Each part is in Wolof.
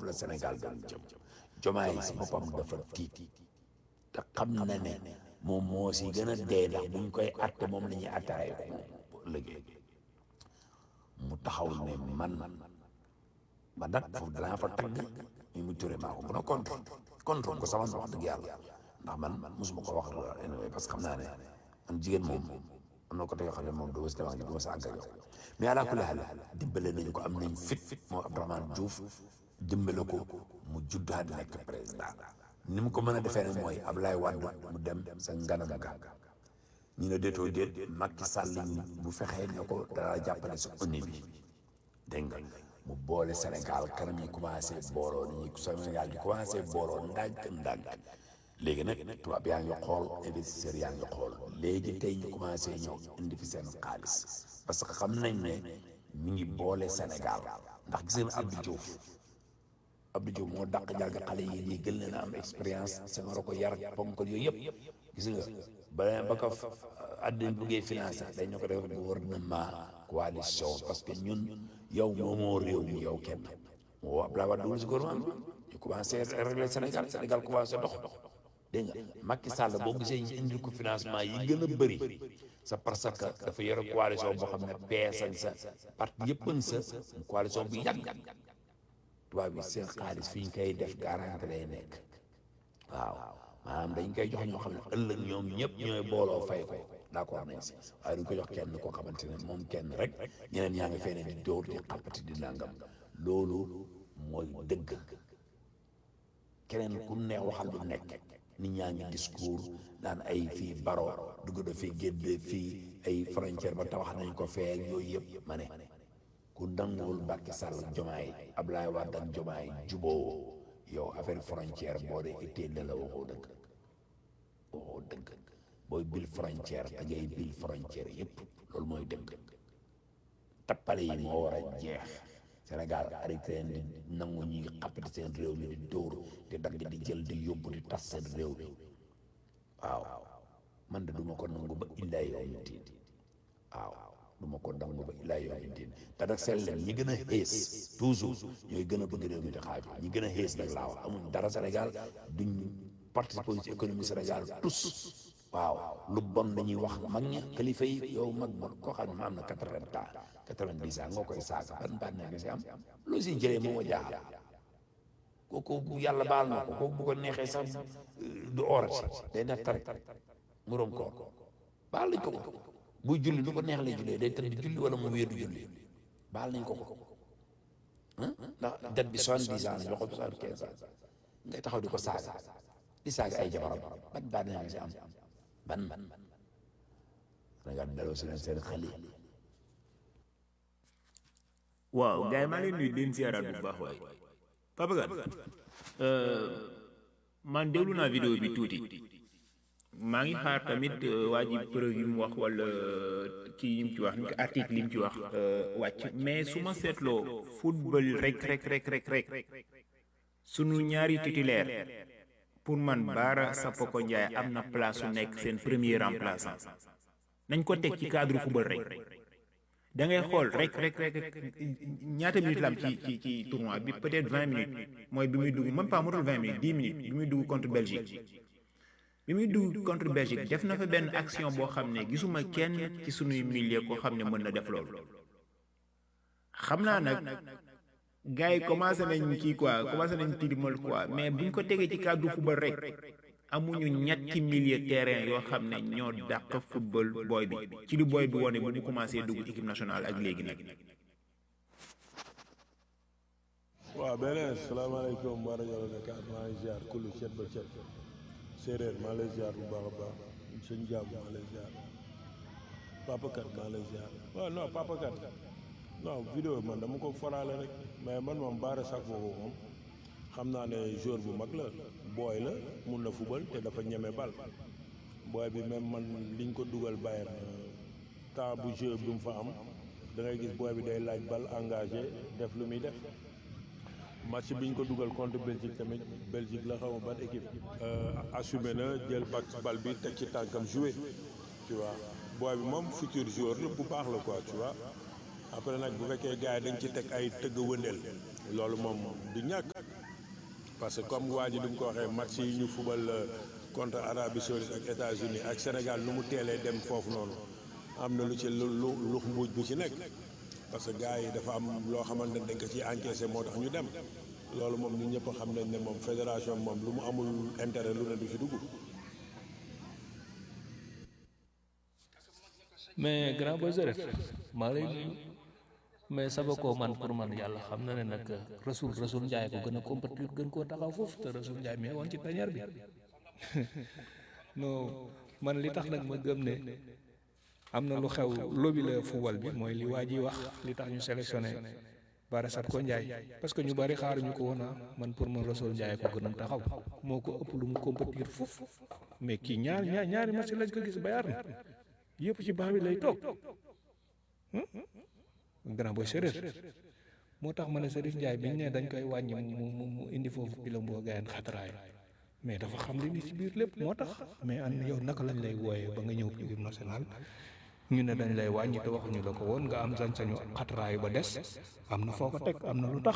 foofu la Sénégal doon jëm jomaay si boppam dafa tiit te xam na ne moom moo si gën a dee ndax buñ koy atte moom la ñuy attaaye ko moom bu ëllëgee mu taxaw ne man ba nag foofu danaa fa tagg ñu mu turé maa ko gën a contre contre ko sama wax dëgg yàlla ndax man mosuma ko wax anyway parce que xam naa ne man jigéen moom am na ko te yoo xam ne moom doo si demaa ngi duma sa àgg ak yow mais ala kulli haal dimbale nañu ko am nañ fit fit moom Abdourahmane Diouf dimbale ko mu juddaat nekk président ni mu ko mën a defee nag mooy Ablaye Wade mu dem sa nganam ga ñu ne déetoo déet Macky Sall ñu bu fexee ne ko dara jàppale sa ONU bi dégg nga mu boole Sénégal kanam yi commencé booloo ni ñuy Sénégal di commencé booloo ndànk ndànk léegi nag tubaab yaa ngi xool investisseurs yaa ngi xool léegi tey ñu commencé ñëw indi fi seen xaalis parce que xam nañ ne mi ngi boole Sénégal ndax gis ngeen Abdou Diouf Abdou Diouf moo dàq jàng xale yi nii gën leen a am expérience Senghor ko yar ponkal yooyu yëpp gis nga ba ba ko àddina buggee financé dañu ko def gouvernement coalition parce que ñun yow moomoo réew mi yow kenn moo Abdoulaye Wade dugg si gouvernement ñu commencé régler Sénégal Sénégal commencé dox dégg nga Macky Sall boo gisee ñu indil ko financement yi gën a bëri c'est parce que dafa yore coalition boo xam ne PS ak sa parti yëpp sa coalition bu yàgg tubaab bi seen xaalis fi ñu koy def garanti lay nekk waaw maanaam dañ koy jox ñoo xam ne ëllëg ñoom ñëpp ñooy booloo fay ko d'accord nañ si waaye duñ ko jox kenn koo xamante ne moom kenn rek ñeneen ñaa ngi fee ne di dóor di xappati di nangam loolu mooy dëgg keneen ku neex waxal lu nekk nit ñaa ngi discours naan ay fii baro dugg na fii génne fii ay frontière ba tabax nañ ko fee yooyu yëpp ma ne ku nanguwul Macky Sall ak Jomaay Ablaye Wade ak Jomaay juboo yow affaire frontière boo dee itteel la la waxoo dëgg waxoo dëgg booy bil frontière da ngay bil frontière yëpp loolu mooy dëgg tappale yi moo war a jeex Sénégal arrêté leen di nangu ñuy xappati seen réew mi di dóor di dagg di jël di yóbbu di tas seen réew mi waaw man de duma ko nangu ba illaa yow mi tiin waaw duma ko nangu ba illaa yow mi tiin te nag seet leen ñi gën a xees toujours ñooy gën a bëgg réew mi di xaaju ñi gën a xees nag laa wax amuñ dara Sénégal duñ participer ci économie Sénégal tous waaw lu bon dañuy wax mag ña kilifa yi yow mag bon koo xam ne ma am na quatre-vingts ans quatre-vingt-dix ans nga koy saaga ban baat na nga si am loo si jëlee moo ma jaaxal kooku bu yàlla baal na ko kooku bu ko neexee sax du orati day def tarik muróom koor baal nañ ko ko buy julli lu ko neex lay jullee day tëdd julli wala mu wéeru julli baal nañ ko ko ndax date bi soixante-dix ans la joxo soixante-quinze ans ngay taxaw di ko saaga di saaga ay jabaram ban baat na nga si am ban Sénégal delloo si leen seen xel yi waaw gars yi maa leen nuyu di leen ziaraat bu baax waay Papa Kane man déglu naa vidéo bi tuuti maa ngi xaar tamit waa ji preuve yi mu wax wala kii yi mu ci wax ni ko article yi mu ci wax wàcc mais su ma seetloo football rek rek rek rek rek sunu ñaari titulaire pour man Bara Sapoko Ndiaye am na place su nekk seen premier remplaçant nañ ko teg ci cadre football rek da ngay xool rek rek rek ñaata minutes la am ci ci ci tournoi bi peut-être vingt minutes mooy bi muy dugg même pas motul vingt minutes dix minutes bi muy dugg contre Belgique bi muy dugg contre Belgique def na fa benn action boo xam ne gisuma kenn ci sunuy milieu koo xam ne mën na def loolu xam naa nag gars yi commencé nañ kii quoi commencé nañ tilimal quoi mais buñ ko tegee ci cadre football rek amuñu ñetti milieu terrain yoo xam ne ñoo dàq football booy bi ci li booy bi wone bu mu commencé dugg équipe nationale ak léegi nag. waaw beneen salaamaaleykum wa rajo Dakar maa ngi ziar kullu cet ba cet séeréer maa lay ziar bu baax a baax sëñ jàmm maa lay ziar Papa Kat maa lay ziar waaw non Papa Kat non vidéo man dama ko foraale rek mais man moom Bara Sapoko moom xam naa ne joueur bu mag la booy la mun na fubal te dafa ñeme bal booy bi même man liñ ko dugal Bayern temps bu jeu bi mu fa am da ngay gis booy bi day laaj bal engagé def lu muy def match biñ ko dugal contre Belgique tamit Belgique la xaw ma ban équipe assumé na jël bak bal bi teg ci tànkam joué tu vois booy bi moom futur joueur la bu baax la quoi tu vois après nag bu fekkee gars yi dañ ci teg ay tëgg wëndeel loolu moom du ñàkk parce que comme waa ji li mu ko waxee match yi ñu fubal contre Arabie Saoudite ak États-Unis ak Sénégal nu mu teelee dem foofu noonu am na lu ci lu lu lu mbuuj bu ci nekk parce que gars yi dafa am loo xamante ne dañ ko ciy encaissé moo tax ñu dem loolu moom ñun ñëpp xam nañ ne moom fédération moom lu mu amul intérêt lu ne du ci dugg. mais grand boy Zeref maa lay nuyu mais saba koo man pour man yàlla xam na ne nag Rasoul Rasoul Ndiaye ko gën a compétir gën koo taxaw foofu te Rasoul Ndiaye mi woon ci panière bi non man li tax nag ma gëm ne am na lu xew lobby la football bi mooy li waa ji wax li tax ñu sélectionné Bara Sapko Ndiaye parce que ñu bari xaaruñu ko woon man pour man Rasoul Ndiaye ko gën a taxaw moo ko ëpp lu mu compétir foofu mais kii ñaar ñaar ñaari match lañ ko gis Bayern na yëpp ci baax bi lay toog grand boy Serif moo tax ma ne Serif Ndiaye biñ ne dañ koy wàññi mu mu mu indi foofu pilom boo gayen xatraay mais dafa xam li ni ci biir lépp moo tax mais an yow naka lañ lay wooyee ba nga ñëw équipe nationale ñu ne dañ lay wàññi te waxuñu la ko woon nga am sañ-sañu xatraay ba des am na foo ko teg am na lu tax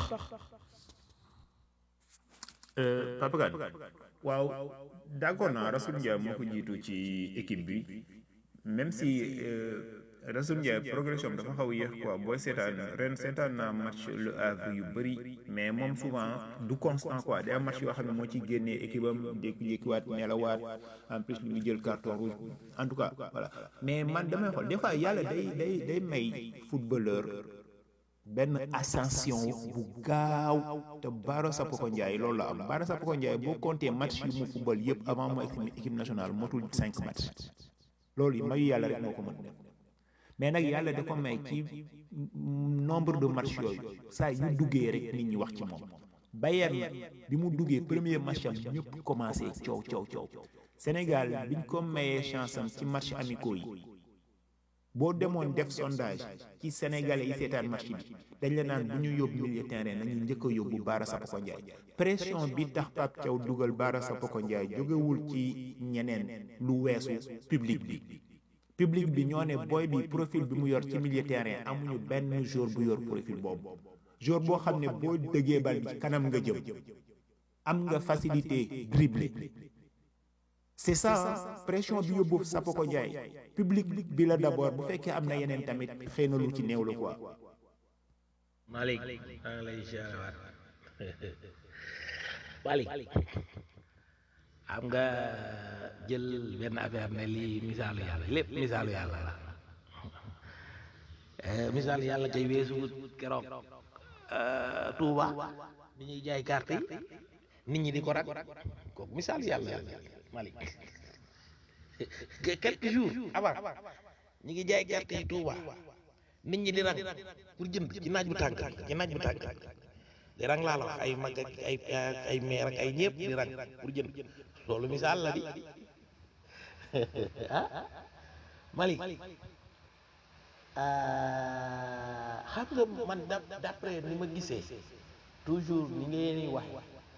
Papa Kane waaw d'accord naa Rasoul Ndiaye moo ko jiitu ci équipe bi même si Rasoul Ndiaye progression dafa xaw a yéex quoi booy seetaan ren seetaan naa match Le Havre yu bëri mais moom souvent du constant quoi day am match yoo xam ne moo ci génnee équipe am jékki-jékkiwaat nelawaat en plus ñu ngi jël carton rouge en tout cas voilà mais man damay xool des fois yàlla day day day may footballeur benn ascension bu gaaw te Bara Sapoko Ndiaye loolu la am Bara Sapoko Ndiaye boo compté match yu mu football yëpp avant mooy équipe nationale motul cinq match loolu mayu yàlla rek moo ko mën mais nag yàlla da ko may ci nombre de match yooyu saa yu duggee rek nit ñi wax ci moom Bayern bi mu duggee premier match am ñëpp commencé coow coow coow Sénégal biñ ko mayee chance am ci match amicaux yi boo demoon def sondage ci sénégalais yi seetaan match bi dañ la naan bu ñu yóbbu milieu terrain nañu njëkk a yóbbu Bara Sapoko Ndiaye pression bi tax Pape Thiaw dugal Bara Sapoko Ndiaye jógewul ci ñeneen lu weesu public bi public bi ñoo ne booy bi profil bi mu yor ci milieu terrain amuñu benn jour bu yor profil boobu jour boo xam ne boo dëggee bal bi kanam nga jëm am nga facilité dribbler c'est ça pression bi yóbbu Sapoko Ndiaye public bi la d'abord bu fekkee am na yeneen tamit xëy na lu ci néew la quoi. Malick maa ngi lay ziarewaat Malick xam nga jël benn affaire ne lii misaalu yàlla lépp misaalu yàlla la misaalu yàlla kay weesu keroog Touba bi ñuy jaay carte yi nit ñi di ko rak kooku misaalu yàlla la Malick quelques jours avant ñi ngi jaay carte yi Touba nit ñi di rang pour jënd ci naaj bu tàng ci naaj bu tàng di rang laa la wax ay mag ak ay ay meer ak ay ñëpp di rang pour jënd loolu misaal la di ah Malick xam nga man d'après ni ma gisee toujours ni ngeen di wax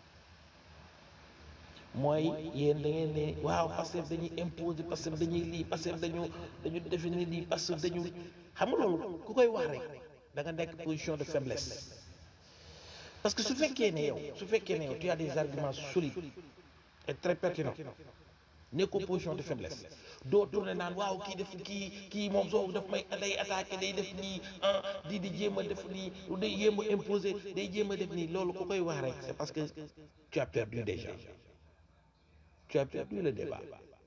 mooy yéen da ngeen ne waaw Pastef dañuy imposer Pastef dañuy lii Pastef dañu dañu définir lii Pastef dañu xam nga loolu ku koy wax rek da nga nekk position de faiblesse parce que su fekkee ne yow su fekkee ne yow tu as des arguments solides et très pertinents nekkoo position de faiblesse doo tourné naan waaw kii def kii kii moom soo daf may day attaqué day def nii ah di di jéem a def nii day jéem a imposer day jéem a def nii loolu ku koy wax rek c'est parce que tu as perdu déjà tu as perdu le débat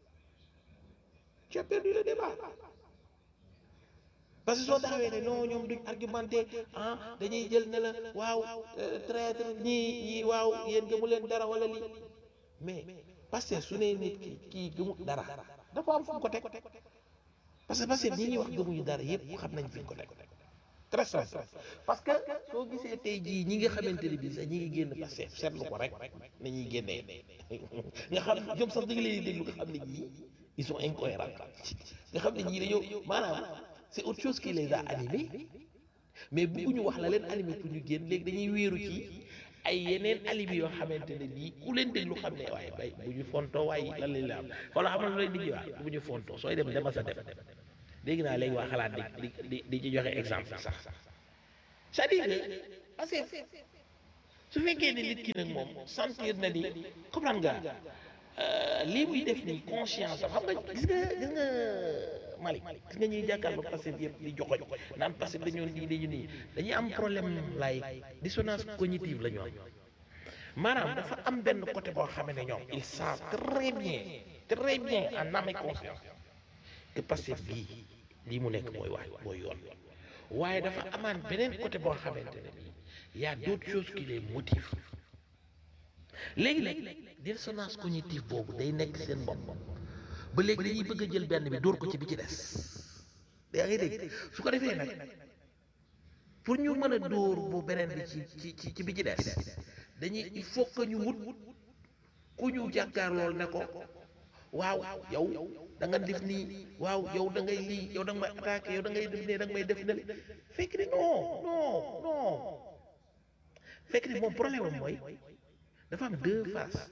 tu as perdu le débat parce que soo taxawee ne non ñoom duñ argumenté ah dañuy jël ne la waaw traître ñii ñii waaw yéen gëmu leen dara wala lii mais parce que su nee nit ki kii gëmu dara dafa am fu mu ko teg parce que parce que ñi ñuy wax gëmuñu dara yëpp xam nañ fi ñu ko teg très simple parce que soo gisee tey jii ñi nga xamante ne bii sax ñi ngi génn parce que seetlu ko rek na ñuy génnee nga xam ñoom sax da nga leen di déglu nga xam ne ñii ils sont incohérents nga xam ne ñii dañoo maanaam c'est autre chose qui les a animés mais bëgguñu wax la leen animé pour ñu génn léegi dañuy wéeru ci ay yeneen alibi yoo xamante ne bii ku leen déglu xam ne waaye bay bu ñu fontoo waaye lan lañ la am xoolal xam nga lu leen di jiwaat bu ñu fontoo sooy dem dema sa dem dégg naa léegi waa xalaat di di di ci joxe exemple sax c'est-à-dire que parce que su fekkee ne nit ki nag moom sentir na ni comprendre nga lii muy def nii conscience am xam nga gis nga gis nga Malick gis nga ñuy jàkkaarloo Pastef yëpp di joxoñ naan Pastef dañoo nii dañu nii dañuy am problème lay dissonance cognitive la ñu am maanaam dafa am benn côté boo xamee ne ñoom ils savent très bien très bien en âme et conscience que Pastef bii lii mu nekk mooy wax mooy yoon waaye dafa amaan beneen côté boo xamante ne bii y a d'autres choses qui les motivent léegi nag dissonance cognitive boobu day nekk seen bopp ba léegi dañuy bëgg a jël benn bi dóor ko ci bi ci des yaa ngi dégg su ko defee nag pour ñu mën a dóor bu beneen bi ci ci ci ci bi ci des dañuy il faut que ñu wut ku ñu jàkkaar lool ne ko waaw yow da nga def nii waaw yow da ngay lii yow da nga may attaqué yow da ngay def nii da nga may def ne fekk ni non non non fekk ni moom problème am mooy dafa am deux faces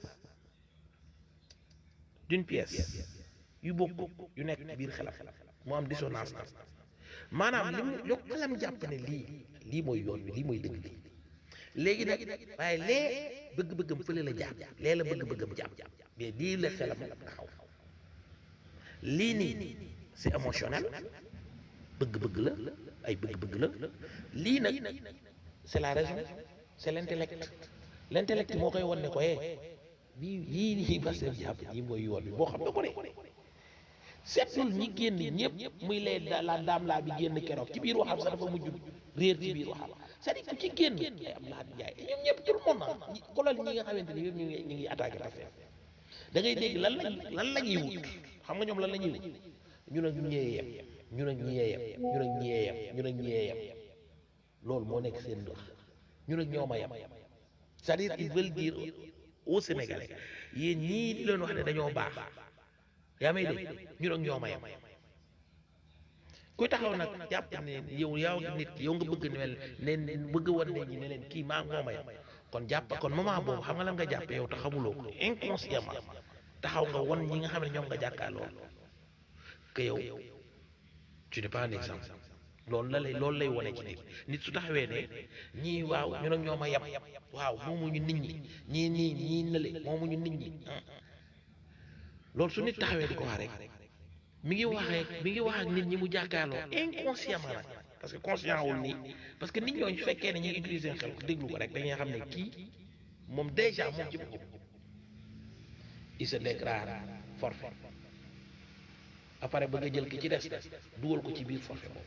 d'une pièce yu bokk yu nekk biir xelam mu am dissonance am maanaam li mu yokk xelam jàpp ne lii lii mooy yoon bi lii mooy dëgg bi léegi nag waaye lee bëgg-bëggam fële la jàpp lee la bëgg-bëggam jàpp mais lii la xelam taxaw lii nii c'est émotionnel bëgg-bëgg la ay bëgg-bëgg la lii nag c'est la raison c'est l'intellect l'intellect moo koy won ne ko eh bii yii nii Pastef jàpp yii mooy yoon bi boo xam ne ko de seetul ñi génn ñëpp muy lay la daam laa bi génn keroog ci biir waxam sax dafa mujj réer ci biir waxam c'est-à-dire ku ci génn ay am laa jaay ñoom ñëpp tout le monde na kolal ñi nga xamante ni yëpp ñu ngi ñu ngi attaqué Pastef da ngay dégg lan lañ lan la ñuy wut xam nga ñoom lan la ñuy wut ñu ne ñee yem ñu ne ñee yem ñu ne ñee yem ñu ne ñee yem loolu moo nekk seen wax ñu ne ñoom a yem c'est-à-dire ils veulent dire aux Sénégalais yéen ñii di leen wax ne dañoo baax yaa may dégg ñu ne ñoom a yem kuy taxaw nag jàpp ne yow yow nit yow nga bëgg ne ne bëgg wan nit ñi ne leen kii maa moom a yem kon jàpp kon moment boobu xam nga lan nga jàpp yow te xamuloo ko inconsciemment taxaw nga won ñi nga xam ne ñoom nga jàkkaarloo que yow tu n'es pas un exemple loolu la lay loolu lay wane ci nit nit su taxawee ne ñii waaw ñu nag ñoom a yem waaw moomuñu nit ñi ñii nii ñii nële moomuñu nit ñi loolu su nit taxawee di ko wax rek mi ngi waxee mi ngi wax ak nit ñi mu jàkkaarloo inconsciemment nag parce que conscient wul nii parce que nit ñooñu su fekkee ne ñu ngi utiliser xel déglu ko rek dañuy xam ne kii moom déjà moom ci boppam il se déclare forfait après bëgg a jël ki ci des dugal ko ci biir forfait boobu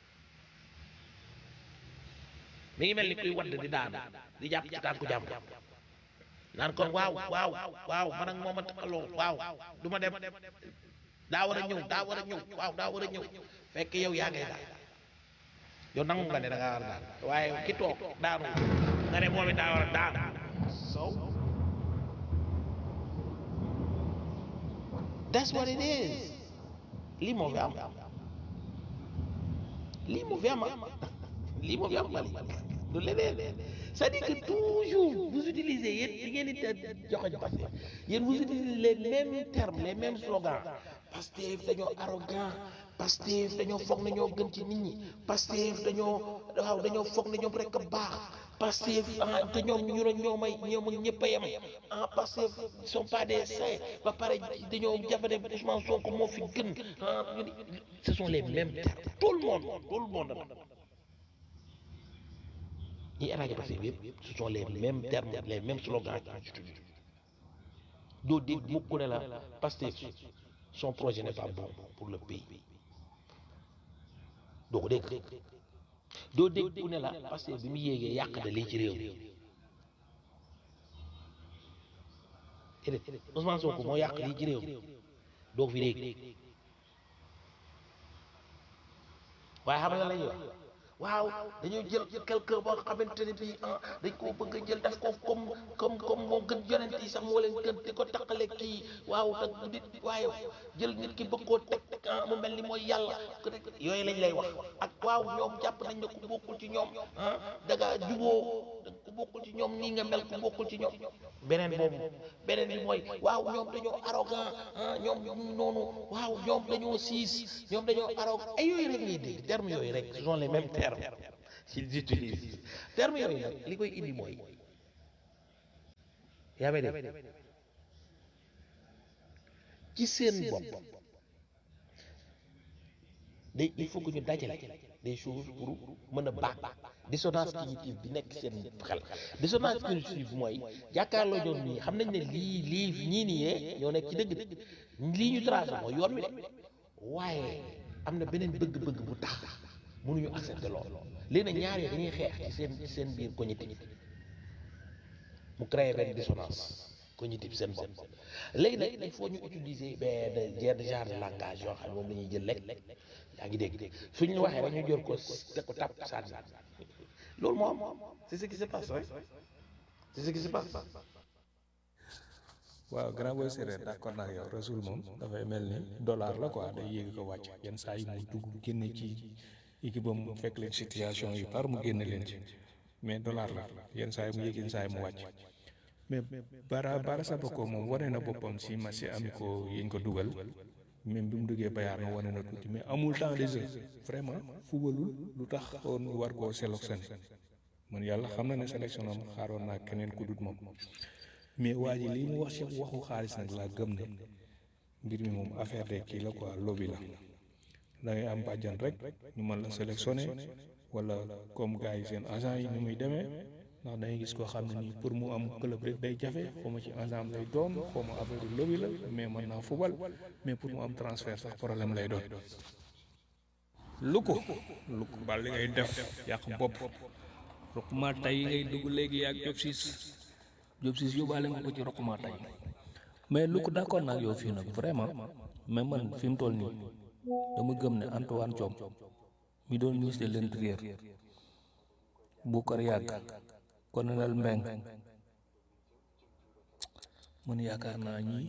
mi ngi mel ni kuy wadd di daanu di jàpp ci tànku jàmm naan kon waaw waaw waaw man ak moom a taxaloo waaw du ma dem daa war a ñëw daa war a ñëw waaw daa war a ñëw fekk yow yaa ngay daal yow nangu nga ne da ngaa war a daal waaye ki toog daanu nga ne moom it daa war a daanu so that's what it is lii moo fi am lii moo fi am lii moo fi am Mali du leneen c'est-à-dire que toujours vous utilisez yéen di ngeen di joxoñ Pastef yéen vous utilisez les mêmes termes les mêmes slogans Pastef dañoo arrogant Pastef dañoo foog ne ñoo gën ci nit ñi Pastef dañoo waaw dañoo foog ne ñoom rek a baax Pastef ah te ñoom ñu ne ñoo may ñoom ak ñëpp a yem ah Pastef ils sont pas des saints ba pare dañoo jafe ne Ousmane Sonko moo fi gën ah ñu ni ce sont les mêmes termes tout le monde tout le monde ñi attaqué Pastef yëpp ce sont les mêmes termes les mêmes slogans doo dégg mukk ne la Pastef son projet n'est pas bon pour le pays doo ko dégg doo dégg ku ne la Pastef bi mu yéegee yàq na lii ci réew mi déedéet Ousmane Sonko moo yàq lii ci réew mi doo ko fi dégg waaye xam nga la ñuy wax waaw dañoo jël quelqu'un boo xamante ne bii ah dañ koo bëgg a jël def ko comme comme comme moo gën yonent yi sax moo leen gën di ko taqale kii waaw te nit waaye jël nit ki bëgg koo teg ah mu mel ni mooy yàlla yooyu lañ lay wax ak waaw ñoom jàpp nañ ne ku bokkul ci ñoom ah da ngaa juboo ku bokkul ci ñoom nii nga mel ku bokkul ci ñoom beneen boobu beneen bi mooy waaw ñoom dañoo arrogant ah ñoom noonu waaw ñoom dañoo siis ñoom dañoo arrogant ay yooyu rek ngay dégg termes yooyu rek ce sont les mêmes termes qu'ils utilisent termes yooyu nag li koy indi mooy yaa may def ci seen bopp day il faut que ñu dajale des choses pour mën a baax dissonance cognitive bi nekk seen xel dissonance cognitive mooy jàkkaarloo ñoom nii xam nañ ne lii lii ñii nii yee ñoo nekk ci dëgg de lii ñu tracé mooy yoon wi de waaye am na beneen bëgg-bëgg bu tax mënuñu accepter loolu léegi nag ñaar yooyu dañuy xeex ci seen ci seen biir cognitif mu créé benn dissonance cognitive seen bopp léegi nag il faut ñu utiliser benn genre de langage yoo xam ne moom la ñuy jël lekk yaa ngi dégg suñu waxee rek ñu jël ko te ko tàpp sànni loolu moo am c'est ce qui se passe rek c'est ce qui se passe waaw grand boy séeréer d'accord naa ak yow rasul moom dafay mel ni dollar la quoi day yéeg ko wàcc yenn saa yi mu dugg génne ci équipe am fekk leen situation yu tar mu génne leen ci mais dollar la yenn saa yi mu yéeg yenn saa yi mu wàcc mais bara bara Sapako moom wane na boppam si match amicaux yi ñu ko dugal même bi mu duggee Bayern na wane na tuuti mais amul temps de jeu vraiment fubalul lu tax woon ñu war koo sélectionné man yàlla xam na ne sélection am xaaroon naa keneen ku dut moom mais waa ji lii mu wax ci waxu xaalis nag laa gëm ne mbir mi moom affaire de kii la quoi lobby la da ngay am bàjjan rek ñu mën la sélectionné wala comme gars yi seen agent yi ni muy demee ndax dangay gis koo xam ne nii pour mu am club rek day jafe xaw ma ci agent lay doon xaw ma affaire lobby la mais mën naa fubal mais pour mu am transfert sax problème lay doon. lu ko lu ko bal li ngay def yàq bopp ruquma tey ngay dugg léegi yaag job siis job siis yóbbaale nga ko ci ruquma tey mais lu ko d'accord naa ak yow fii nag vraiment mais man fi mu toll nii dama gëm ne Antoine Diome mi doon ministre de l'intérieur Boucar Yàgg colonel Mbeng man yaakaar naa ñi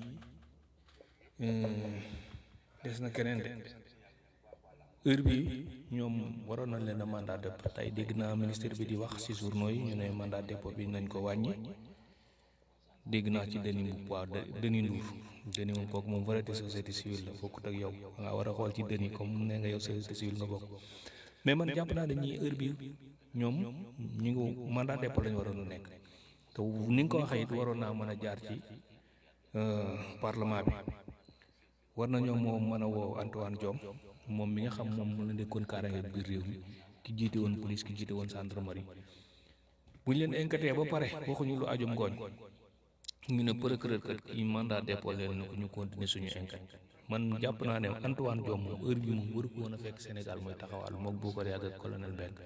des na keneen de heure bi ñoom waroon na leen a mandat de dépôt tey dégg naa ministre bi di wax ci journaux yi ñu ne mandat de dépôt bi nañ ko wàññi dégg naa ci deni bu waaw deni nduuf deni moom kooku moom vrai de société civile la bokkut ak yow nga war a xool ci deni comme ne nga yow société civile nga bokk mais man jàpp naa ne ñii heure bi ñoom ñu ngi mandat dépôt lañu waroon a nekk te ni nga ko waxee it waroon naa mën a jaar ci parlement bi war na ñoom moo mën a woo Antoine Diome moom mi nga xam moom mu la nekkoon kaaraange biir réew mi ki jiite woon police ki jiite woon gendarmerie bu ñu leen enquêté ba pare waxuñu lu ajum ngooñ ñu ne procureur kat kii mandat dépôt leen na ko ñu continuer suñu enquête man jàpp naa ne Antoine Diome moom heure bi moom waru ko woon a fekk Sénégal mooy taxawal moom bu ko yàgg ak colonel Mbengue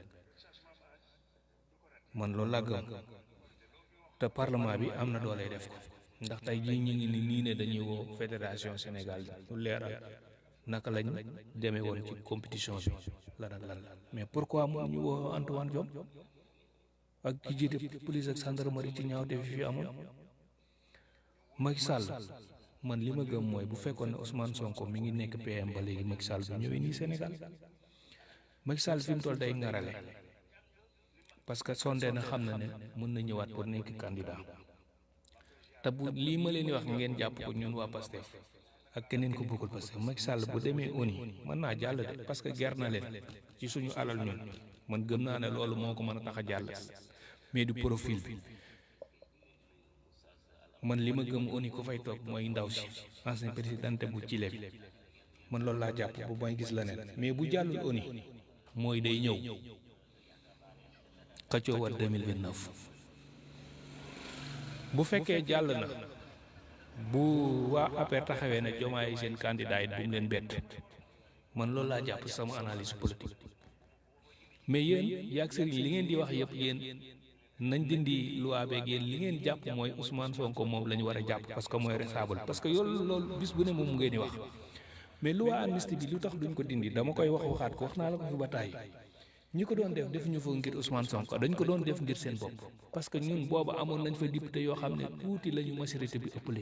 man loolu laa gëm te parlement bi am na doole def ko ndax tey jii ñu ngi ni nii ne dañuy woo fédération Sénégal lu leeral naka lañ demee woon ci compétition bi lan ak lan mais pourquoi moom ñu woo Antoine Diome ak ki jiite police ak gendarmerie ci ñaaw def fi amoon Macky Sall man li ma gëm mooy bu fekkoon ne Ousmane Sonko mi ngi nekk PM ba léegi Macky Sall bi ñëwee nii Sénégal Macky Sall fi mu toll day ngarale parce que sondé na xam na ne mën na ñëwaat pour nekk candidat te bu lii ma leen di wax ngeen jàpp ko ñun waa Pastef ak keneen ko bëggul Pastef Macky Sall bu demee ONU mën naa jàll de parce que ger na leen ci suñu alal ñun man gëm naa ne loolu moo ko mën a tax a jàll mais du profil bi man li ma gëm ONU ko fay toog mooy ndaw si ancien présidente bu Chili bi man loolu laa jàpp bu may gis la neen mais bu jàllul ONU mooy day ñëw xëccoo war 2029 bu fekkee jàll na bu waa APR taxawee ne Diomaye seen candidat it bu mu leen bett man loolu laa jàpp sama analyse politique mais yéen yaag sëriñ li ngeen di wax yëpp yéen nañ dindi loi beeg yéen li ngeen jàpp mooy Ousmane Sonko moom la ñu war a jàpp parce que mooy responsable parce que yoolu loolu bis bu ne moom ngeen di wax mais loi amnistie bi lu tax duñ ko dindi dama koy wax waxaat ko wax naa la ko fi ba tàyyi ñi ko doon def defuñu fa ngir Ousmane Sonko dañ ko doon def ngir seen bopp parce que ñun booba amoon nañ fa député yoo xam ne tuuti la ñu majorité bi ëppale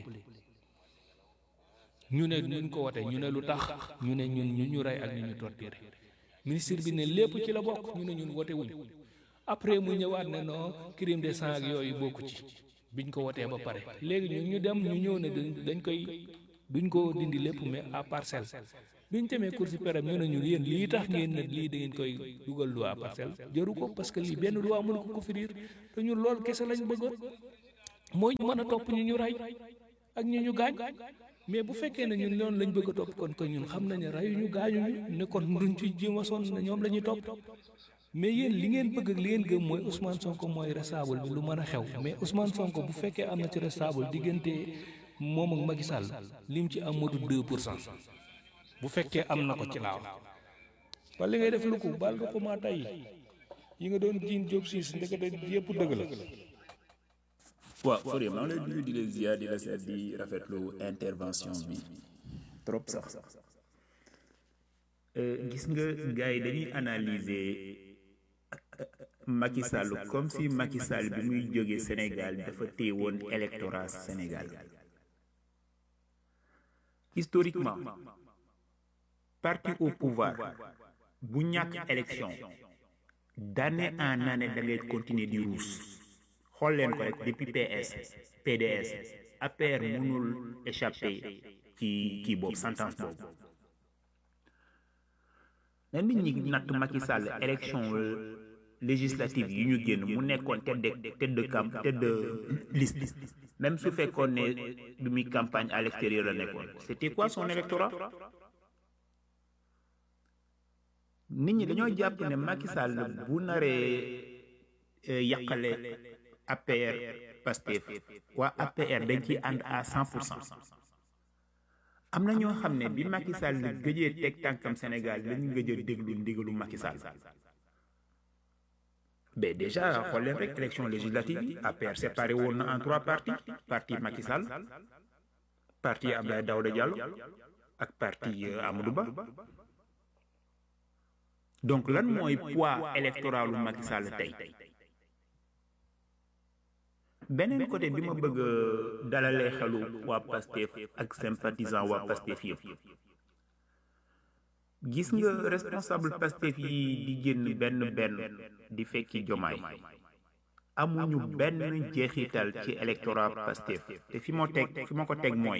ñu ne ñu ko wote ñu ne lu tax ñu ne ñun ñu ñu rey ak ñu ñu torturé ministre bi ne lépp ci la bokk ñu ne ñun wote wuñ après mu ñëwaat ne non crime de sang ak yooyu bokku ci biñ ko wotee ba pare léegi ñun ñu dem ñu ñëw ne dañ koy duñ ko dindi lépp mais à parcelle biñ demee cour suprême ñu ne ñun yéen lii tax ngeen ne lii da ngeen koy dugal loi parcelle jëru ko parce que lii benn loi mënu ko couvrir te ñun loolu kese lañ bëggoon mooy ñu mën a topp ñu ñu rey ak ñu ñu gaañ mais bu fekkee ne ñun loolu lañ bëgg a topp kon ko ñun xam nañ ne reyu ñu gaañu ñu ne kon duñ ci jéem a sonn ne ñoom la ñuy topp mais yéen li ngeen bëgg ak li ngeen gëm mooy Ousmane Sonko mooy responsable bi lu mën a xew mais Ousmane Sonko bu fekkee am na ci responsable diggante moom ak Macky Sall lim ci am motu 2 pour cent bu fekkee am na ko ci laaw wala li ngay def lu ko baal nga ko maa tey yi nga doon jiin Diop siis ndekete yëpp dëgg la. waaw Fourier maa ngi lay nuyu di la ziar di la seet di rafetlu intervention bi trop sax gis nga gars yi dañuy analyser Macky Sall comme si Macky Sall bi muy jógee Sénégal dafa téye woon électorat Sénégal historiquement parti au pouvoir bu ñàkk élection d'année en année da ngay continuer di ruus xool leen ko rek depuis PS PDS APR mënul échapper ci kii boobu sentence boobu na nit ñi natt Macky Sall élection législative yi ñu génn mu nekkoon tête de tête de camp tête de liste même su fekkoon ne bi muy campagne à l'extérieur la nekkoon c'était quoi son électorat nit ñi dañoo jàpp ne Macky Sall bu naree yàqale APR Pastef waa APR dañ ciy ànd à cent pour cent am na ñoo xam ne bi Macky Sall gëjee teg tànkam Sénégal lañu gëj a déglu ndigalu Macky Sall mais déjà xool leen rek élection législative yi APR séparé woon na en trois partis parti Macky Sall parti Abdoulaye Daouda Diallo ak parti Amadou Ba donc lan mooy poids électoralu Macky Sall tey beneen côté bi ma bëgg dalalee xelu waa Pastef ak sympathisant waa Pastef yëpp gis nga responsable Pastef yi di génn benn benn di fekki jomaay amuñu benn jeexital ci électorat Pastef te fi ma teg fi ma ko teg mooy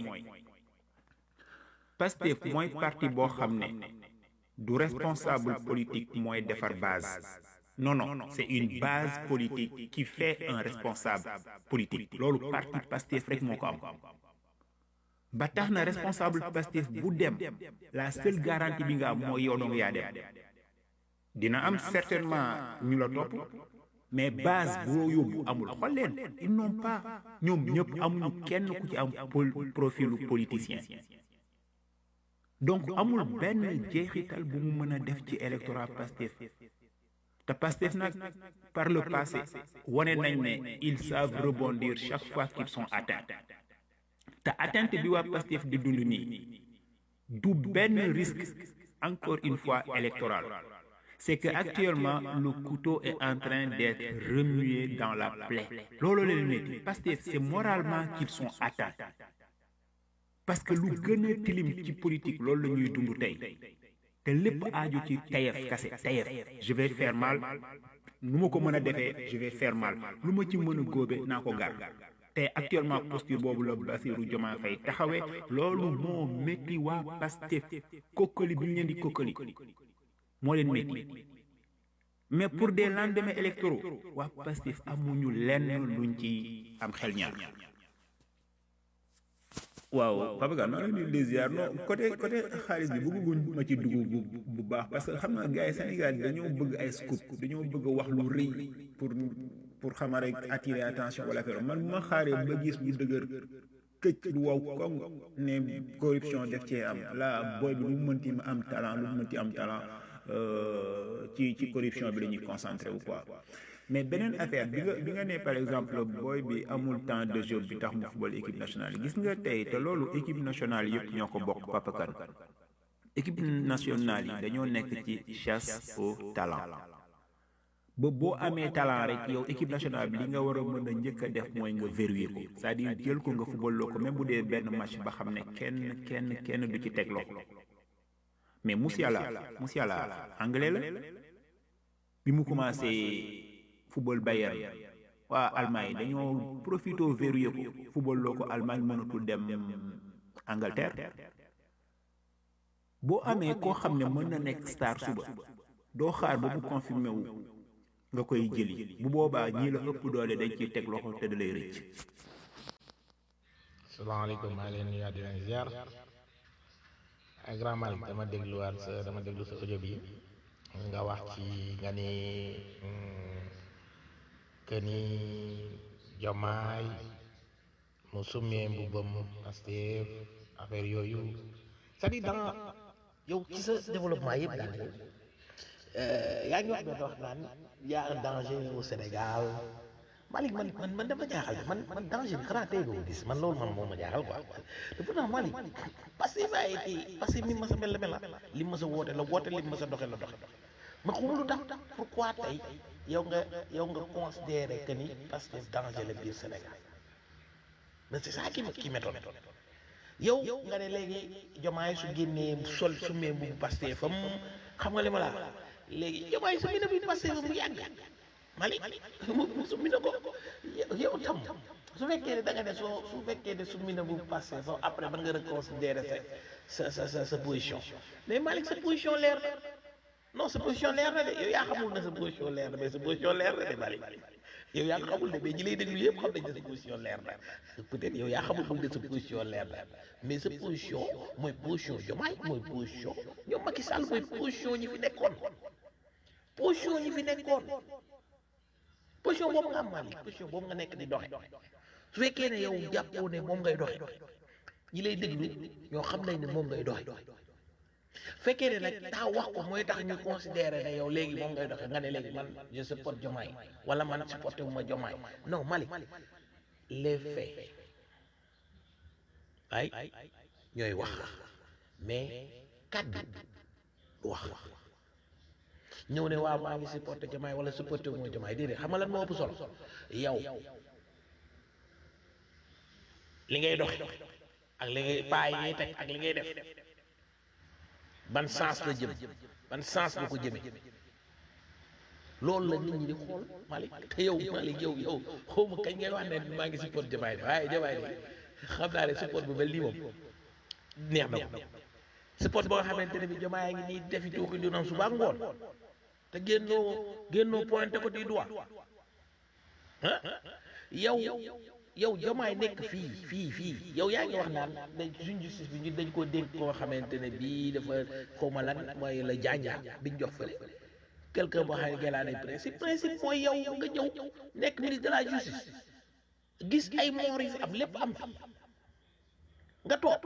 Pastef mooy parti boo xam ne du responsable politique mooy defar base non non c'est une base politique qui fait un responsable politique loolu parti Pastef rek moo ko am ba tax na responsable Pastef bu dem la seule garantie bi nga am mooy yow dong yaa dem dina am certainement ñu la topp mais base boo yóbbu amul xool leen ils n'ont pas ñoom ñëpp amuñu kenn ku ci am profilu politicien donc amul benn jeexital bu mu mën a def ci électorat Pastef te Pastef nag par le passé wane nañ ne ils savent rebondir chaque fois qu'ils sont atteints te atteinte bi waa Pastef di dund nii du benn risque encore une fois électoral c'est que actuellement le couteau est en train d'être remué dans la plaie loolu leen metti Pastef c'est moralement qu'ils sont atteints parce que lu gën a tilim ci politique loolu la ñuy dund tey te lépp aaju ci tayef kase tayef je vais faire mal nu ma ko mën a defee je vais faire mal lu ma ci mën a góobe naa ko gar te actuellement posture boobu la Bassirou Diomaye Faye taxawee loolu moo métti waa Pastef kokkali bi ñu leen di kokkali moo leen métti mais pour des lendemains électoraux waa Pastef amuñu lenn luñ ci am xel ñaar waaw Papa Gane maa ngi leen di ziar non côté côté xaalis bi bëgguñ ma ci dugg bu bu baax parce que xam nga gars yi Sénégal dañoo bëgg ay scoop dañoo bëgg a wax lu rëy pour pour xama rek attirer attention wala affaire man bu ma xaaree ba gis lu dëgër këcc lu waw koŋ ne corruption def cee am la booy bi lu mu mënti am talent lu mu mënti am talent ci ci corruption bi la ñuy concentré wu quoi mais beneen affaire bi nga bi nga ne par exemple booy bi amul temps de jeu bi tax mu football équipe nationale gis nga tey te loolu équipe nationale yëpp ñoo ko bokk Papa Kane équipe nationale yi dañoo nekk ci chasse au talent ba boo amee talent rek yow équipe nationale bi li nga war a mën a njëkk a def mooy nga verrouiller ko c'est-à-dire jël ko nga football loo ko même bu dee benn match ba xam ne kenn kenn kenn du ci teg loxo mais Musiala Musiala anglais la bi mu commencé football Bayern waa Allemagne dañoo profité verrouillé ko football loo ko Allemagne mënatul dem Angleterre boo amee koo xam ne mën na nekk star suba doo xaar ba mu confirmé wu nga koy jëli bu boobaa ñii la ëpp doole dañ ciy teg loxo te da lay rëcc salaamaaleykum maa ngi leen nuyu di leen ziar ak grand Malick dama dégluwaat sa dama déglu sa audio bi nga wax ci nga ni que ni jomaay mu summee mbubbam Pastef affaire yooyu c'est-à-dire dans yow ci sa développement yëpp daal yaa ngi wax doon wax naan y a un danger au Sénégal Malick man man man dafa jaaxal man man danger bi xanaa tey doo gis man loolu man moo ma jaaxal quoi te pourtant Malick parce que ça a été parce que mi ma sa mel la mel la li ma sa woote la woote li ma sa doxe la doxe ma xamul lu tax pourquoi tey yow nga yow nga considéré que ni parce que danger la biir Sénégal mais c'est ça qui me qui m'étonne yow nga ne léegi jomaay su génnee sol su mee bu Pastef fam xam nga li ma la léegi jomaay su génnee bu Pastef fam mu yàgg Malick mu su mi na ko yow tam su fekkee ne da nga ne soo su fekkee ne su mi na bu Pastef fam après mën nga reconsidérer sa sa sa sa position mais Malick sa position leer na non sa position leer na de yow yaa xamul ne sa position leer na mais sa position leer na de Malick yow yaa ko xamul ne mais ñi lay déglu yëpp xam nañ ne sa position leer na peut-être yow yaa xamul ne sa position leer na mais sa position mooy position Diomaye mooy position ñoom Macky Sall mooy position ñi fi nekkoon position ñi fi nekkoon position boobu nga am Malick position boobu nga nekk di doxe su fekkee ne yow jàppoo ne moom ngay doxe ñi lay déglu ñoo xam nañ ne moom ngay doxe fekkee ne nag taa wax ko mooy tax ñu considérer ne yow léegi moom ngay doxe nga ne léegi man je supporte Diomaye wala man supporté wu ma Diomaye non Malick les faits ay ñooy wax mais kaddu du wax ñëw ne waaw maa ngi supporté Diomaye wala supporté wu ma Diomaye déedéet xam nga lan moo ëpp solo yow li ngay doxe ak li ngay paa yi ngay teg ak li ngay def ban sens la jëm ban sens la ko jëmee loolu la nit ñi di xool Malick te yow Malick yow yow xawma kañ ngay wax ne maa ngi support Diomaye de waaye Diomaye de xam naa ne support bu mel nii moom neex na ko support boo xamante ne bi Diomaye ngi nii defi tuuki du nam suba ak ngoon te génnoo génnoo pointé ko di doigt ah yow yow Diomaye nekk fii fii fii yow yaa ngi wax naan dañ suñ justice bi ñu dañ koo dénk koo xamante ne bii dafa xaw ma lan mooy la jaanjaa biñ jox fële quelqu'un boo xam ne gëlaane principe principe mooy yow nga ñëw nekk ministre de la justice gis ay moor yi fi am lépp am fi nga toog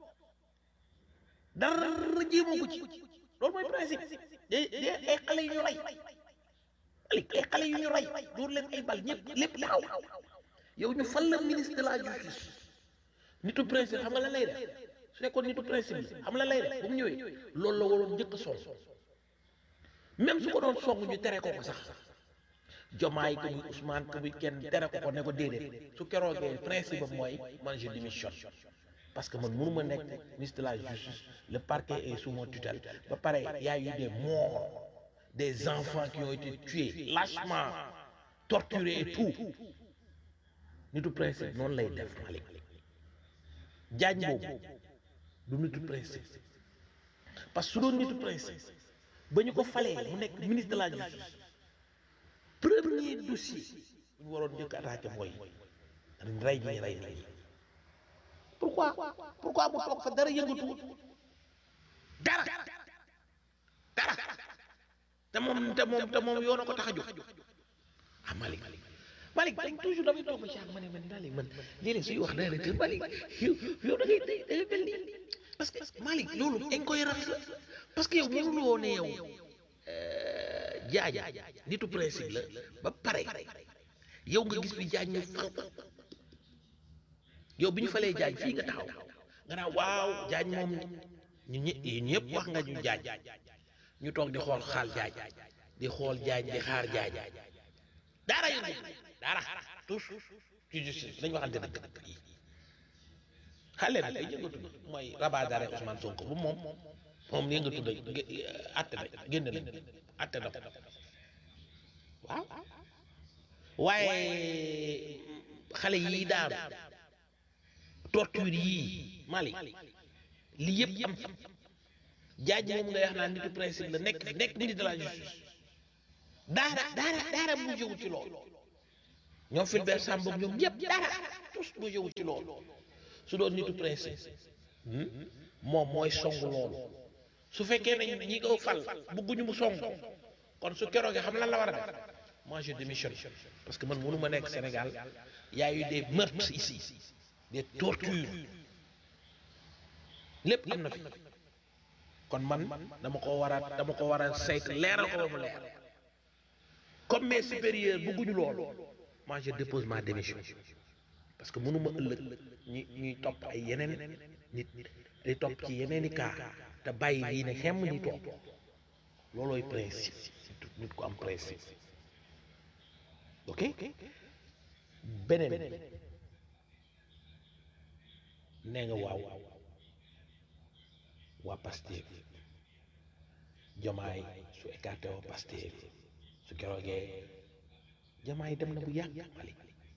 dara jéemoo ko ci loolu mooy principe de de ay xale yu ñu rey ay xale yu ñu rey dóor leen ay bal ñëpp lépp taxaw yow ñu fal la ministre de la justice nitu principe xam nga lan lay def su nekkoon nitu principe bi xam nga lan lay def bu mu ñëwee loolu la waroon njëkk a song même su ko doon song ñu tere ko ko sax jomaay ko muy Ousmane ko muy kenn tere ko ko ne ko déedéet su keroogee principe am mooy man je démissionne parce que man mënuma nekk ministre de la justice le parquet est sous mon tutelle ba pare y a eu des morts des enfants qui ont été tués lâchement torturés et tout nitu principe noonu lay def Malick jaañ boobu du nitu principe parce que su doon nitu principe ba ñu ko falee mu nekk ministre de la justice premier dossier bu ñu waroon njëkk attaqué mooy rey ñi rey nit ñi pourquoi pourquoi mu toog fa dara yëngatuwul dara dara te moom te moom te moom yoon a ko tax a jóg ah Malick Malick Malick toujours damay toog ba ci ak ma ne man Malick man léeg-léeg suy wax dara te Malick yow yow da ngay da ngay mel ni parce que Malick loolu incohérence la parce que yow mënuloo ne yow jaaja nitu principe la ba pare yow nga gis fi jaaj ñu fal yow bi ñu falee jaaj fii nga taxaw nga naan waaw jaaj moom ñu ñëpp wax nga ñu jaaj ñu toog di xool xaal jaaj di xool jaaj di xaar jaaj dara yëngu dara tous ci justice lañu waxante dëgg yi xale bi ay yëngatu na mooy rabat d'arrêt Ousmane Sonko bu moom moom yëngatu na atte na génn na atte na ko waaw waaye xale yii daanu torture yii Mali li yëpp am fi jaaj moom ngay wax naan nitu principe la nekk nekk ministre de la justice daara daara daara bu jógu ci loolu ñoom Fulbert Sambou ñoom ñëpp dara tous bu jógu ci loolu su doon nitu principe moom mooy song loolu su fekkee ne ñi ko fal bëgguñu mu song kon su keroogee xam lan la war a def moi je démissionne parce que man mënu ma nekk Sénégal y a eu des meurtres ici des tortures lépp am na fi kon man dama ko war a dama ko war a saytu leeral ko ba mu leer comme mes supérieurs bëgguñu loolu moi je dépose ma démission parce que mënuma ëllëg ñi ñuy topp ay yeneen nit di topp ci yeneen i cas te bàyyi lii ne xem ñi topp loolooy principe surtout nit ku am principe ok beneen nee nga waaw waa Pastef Diomaye su écarté woo Pastef su keroogee Diomaye dem na bu yàgg Mali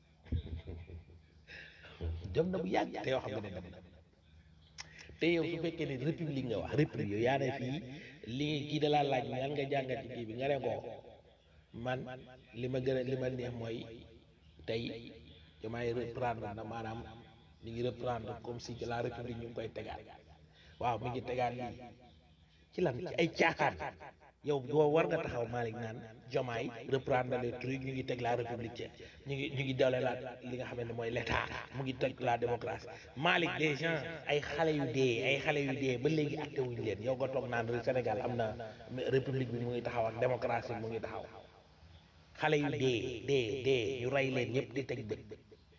dem na bu yàgg te yoo xam ne dem na te yow su fekkee ne république nga wax république yow yaa ne fii li kii da laa laaj lan nga jàngat ci kii bi nga ne ko man li ma gën a li ma neex mooy tey Diomaye reprendre na maanaam mi ngi reprendre comme si que la république ñu ngi koy tegaat waaw mi ngi tegaat lii ci lan ci ay caaxaan yow boo war nga taxaw Malick naan Diomaye reprendre les trucs ñu ngi teg la république ci ñu ngi ñu ngi doole la li nga xamante mooy l'état mu ngi teg la démocratie Malick des gens ay xale yu dee ay xale yu dee ba léegi acté wuñu leen yow nga toog naan Sénégal am na république bi mu ngi taxaw ak démocratie mu ngi taxaw xale yu dee dee dee ñu rey leen ñëpp di teg bët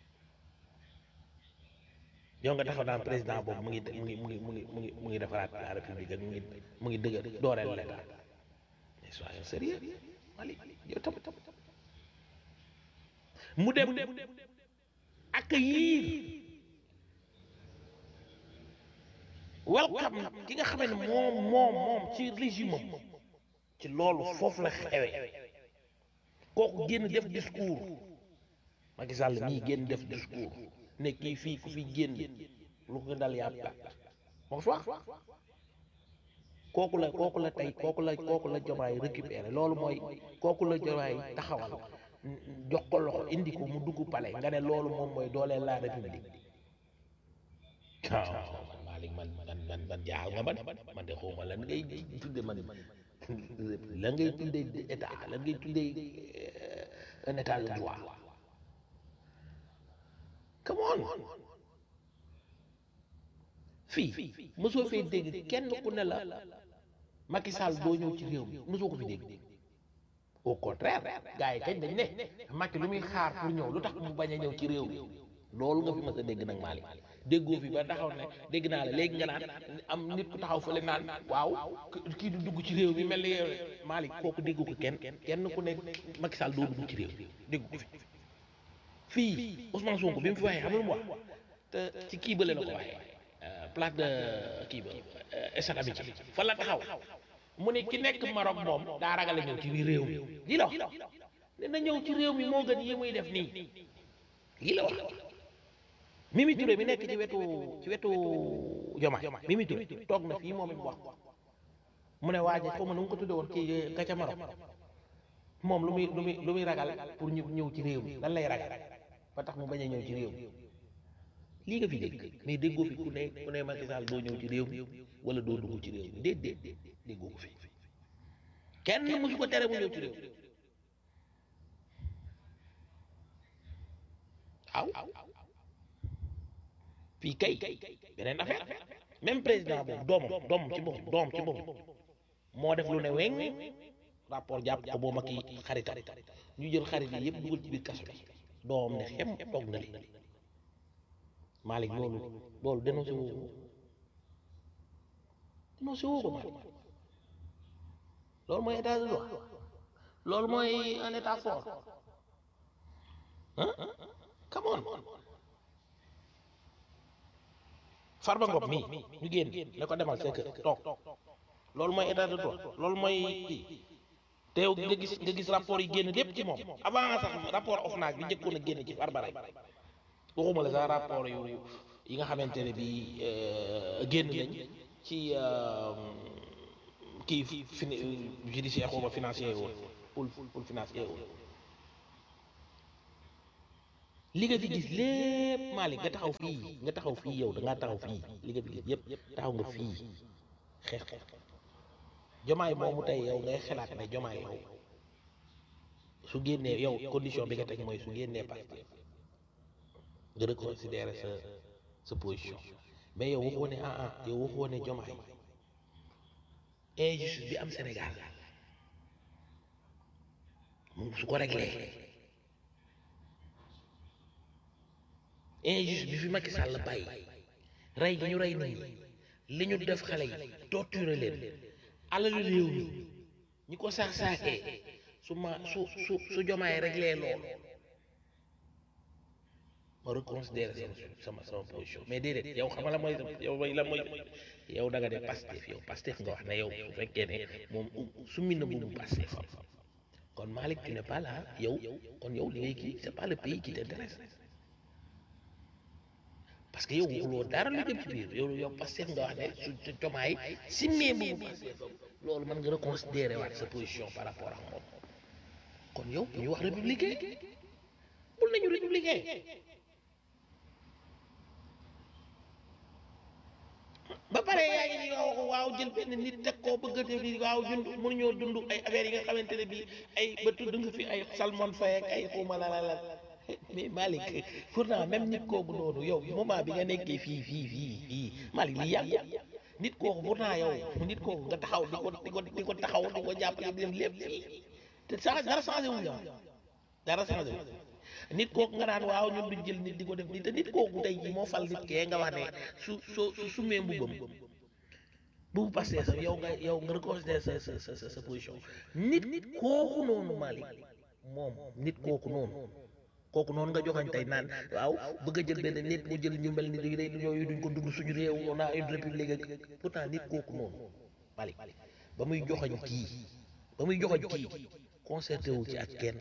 yow nga taxaw naan président boobu mu ngi mu ngi mu ngi mu ngi mu ngi mu ngi defaraat la république ak mu ngi mu ngi dëgër dooleel l'état mais soyons sérieux Malick yow tam mu dem accueillir welcome ki nga xam ne moom moom moom ci régime am ci loolu foofu la xewe kooku génn def discours Macky Sall mii génn def discours ne kii fii ku fi génn lu ko dal yaa perte moo fi wax kooku la kooku la tey kooku la kooku la Diomaye récupéré loolu mooy kooku la Diomaye taxawal jox ko loxo indi ko mu dugg palais nga ne loolu moom mooy dooleel la république waaw man Malick man man man man jaaw nga man man de xawma lan ngay tudde man lan ngay tudde état lan ngay tudde un état de droit come on fii mosoo fee dégg kenn ku ne la Macky Sall doo ñëw ci réew mi mosoo ko fi dégg au contraire gars yi kañ dañ ne Macky lu muy xaar pour ñëw lu tax mu bañ a ñëw ci réew mi loolu nga fi mës a dégg nag Malick déggoo fi ba taxaw ne dégg naa la léegi nga naan am nit ku taxaw fële naan waaw kii du dugg ci réew mi mel ni Malick kooku déggu ko kenn kenn ku ne Macky Sall doo dugg ci réew mi déggu ko fi fii Ousmane Sonko bi mu fi waxee xam nga lu mu wax te ci kii bële la ko waxee place de kii ba stade Amitié fa la taxaw mu ne ki nekk Maroc moom daa ragal a ñëw ci réew mi lii la wax ne na ñëw ci réew mi moo gën yi muy def nii lii la wax Mimi Touré mi nekk ci wetu ci wetu Diomaye Mimi Touré toog na fii moom it wax mu ne waa ji xaw ma nu mu ko tudde woon ci ka ca Maroc moom lu muy lu muy lu muy ragal pour ñu ñëw ci réew mi lan lay ragal ba tax mu bañ a ñëw ci réew mi lii nga fi dégg mais déggoo fi ku ne ku ne Macky Sall doo ñëw ci réew mi wala doo dugg ci réew mi déet déet déggoo ko fi kenn mësu ko tere mu ñëw ci réew mi waaw fii kay beneen affaire même président boobu doomam doomam ci boppam doomam ci boppam moo def lu ne weng rapport jàpp ko boo ma ki xaritam ñu jël xarit yi yëpp dugal ci biir kaso bi doomam ne xem toog na li Malick loolu loolu dénoncé woo ko dénoncé woo ko Malick loolu mooy état de droit loolu mooy un état fort ah come on Farba Ngom mii ñu génn ne ko demal sa kër toog loolu mooy état de droit loolu mooy kii te yow nga gis nga gis rapport yi génn lépp ci moom avant sax rapport OFNAC bi njëkkoon a génn ci Farba rek waxuma la sax rapport yu yi nga xamante ne bii génn nañ ci kii fin judiciaire xaw ma financier woon pour pour financier woon li nga fi gis lépp Malick nga taxaw fii nga taxaw fii yow da ngaa taxaw fii li nga fi gis yëpp taxaw nga fii xeex ko jomaay moomu tey yow ngay xalaat ne jomaay yow su génnee yow condition bi nga teg mooy su génnee Pastef nga reconsidérer sa sa position mais yow waxoo ne ah ah yow waxoo ne jomaay injustice bi am Sénégal moom su ko réglé injustice bi fi Macky Sall bàyyi rey gi ñu rey nit ñi li ñu def xale yi torturé leen alalu réew mi ñi ko saax saaxee su ma su su su jomaay réglé loolu ma reconsidérer sama sama sama position mais déedéet yow xam nga la mooy yow mooy la mooy yow da nga ne Pastef yow Pastef nga wax ne yow su fekkee ne moom summi na boobu Pastef kon Malick tu n'es pas là yow kon yow li ngay kii c'est pas le pays qui t'intéresse parce que yow waxuloo dara lu jëm ci biir yow yow Pastef nga wax ne su jomaay simmee boobu Pastef loolu mën nga reconsidérer waat sa position par rapport ak moom kon yow ñu wax républicain bul nañu républicain ba pare yaa ngi ni wax waaw jël benn nit teg koo bëgg a def ni waaw dund mënuñoo dund ay affaires yi nga xamante ne bii ay ba tudd nga fi ay Salmon Faye ak ay xuma la la la mais Malick pourtant même nit kooku noonu yow moment bi nga nekkee fii fii fii fii Malick li yàgg nit kooku pourtant yow nit kooku nga taxaw di ko di ko di ko taxaw di ko jàppale di def lépp fii te sa dara changé wu ñu dara changé wu nit kooku nga naan waaw ñun duñ jël nit di ko def nii te nit kooku tey jii moo fal nit kee nga wax ne su soo su sumee mbubam bu passé sa yow nga yow nga reconsidérer sa sa sa sa position nit kooku noonu Malick moom nit kooku noonu kooku noonu nga joxañ tey naan waaw bëgg a jël benn nit mu jël ñu mel ni day yooyu duñ ko dund suñu réew on a une république ak pourtant nit kooku noonu Malick ba muy joxañ kii ba muy joxañ kii concerté wu ci ak kenn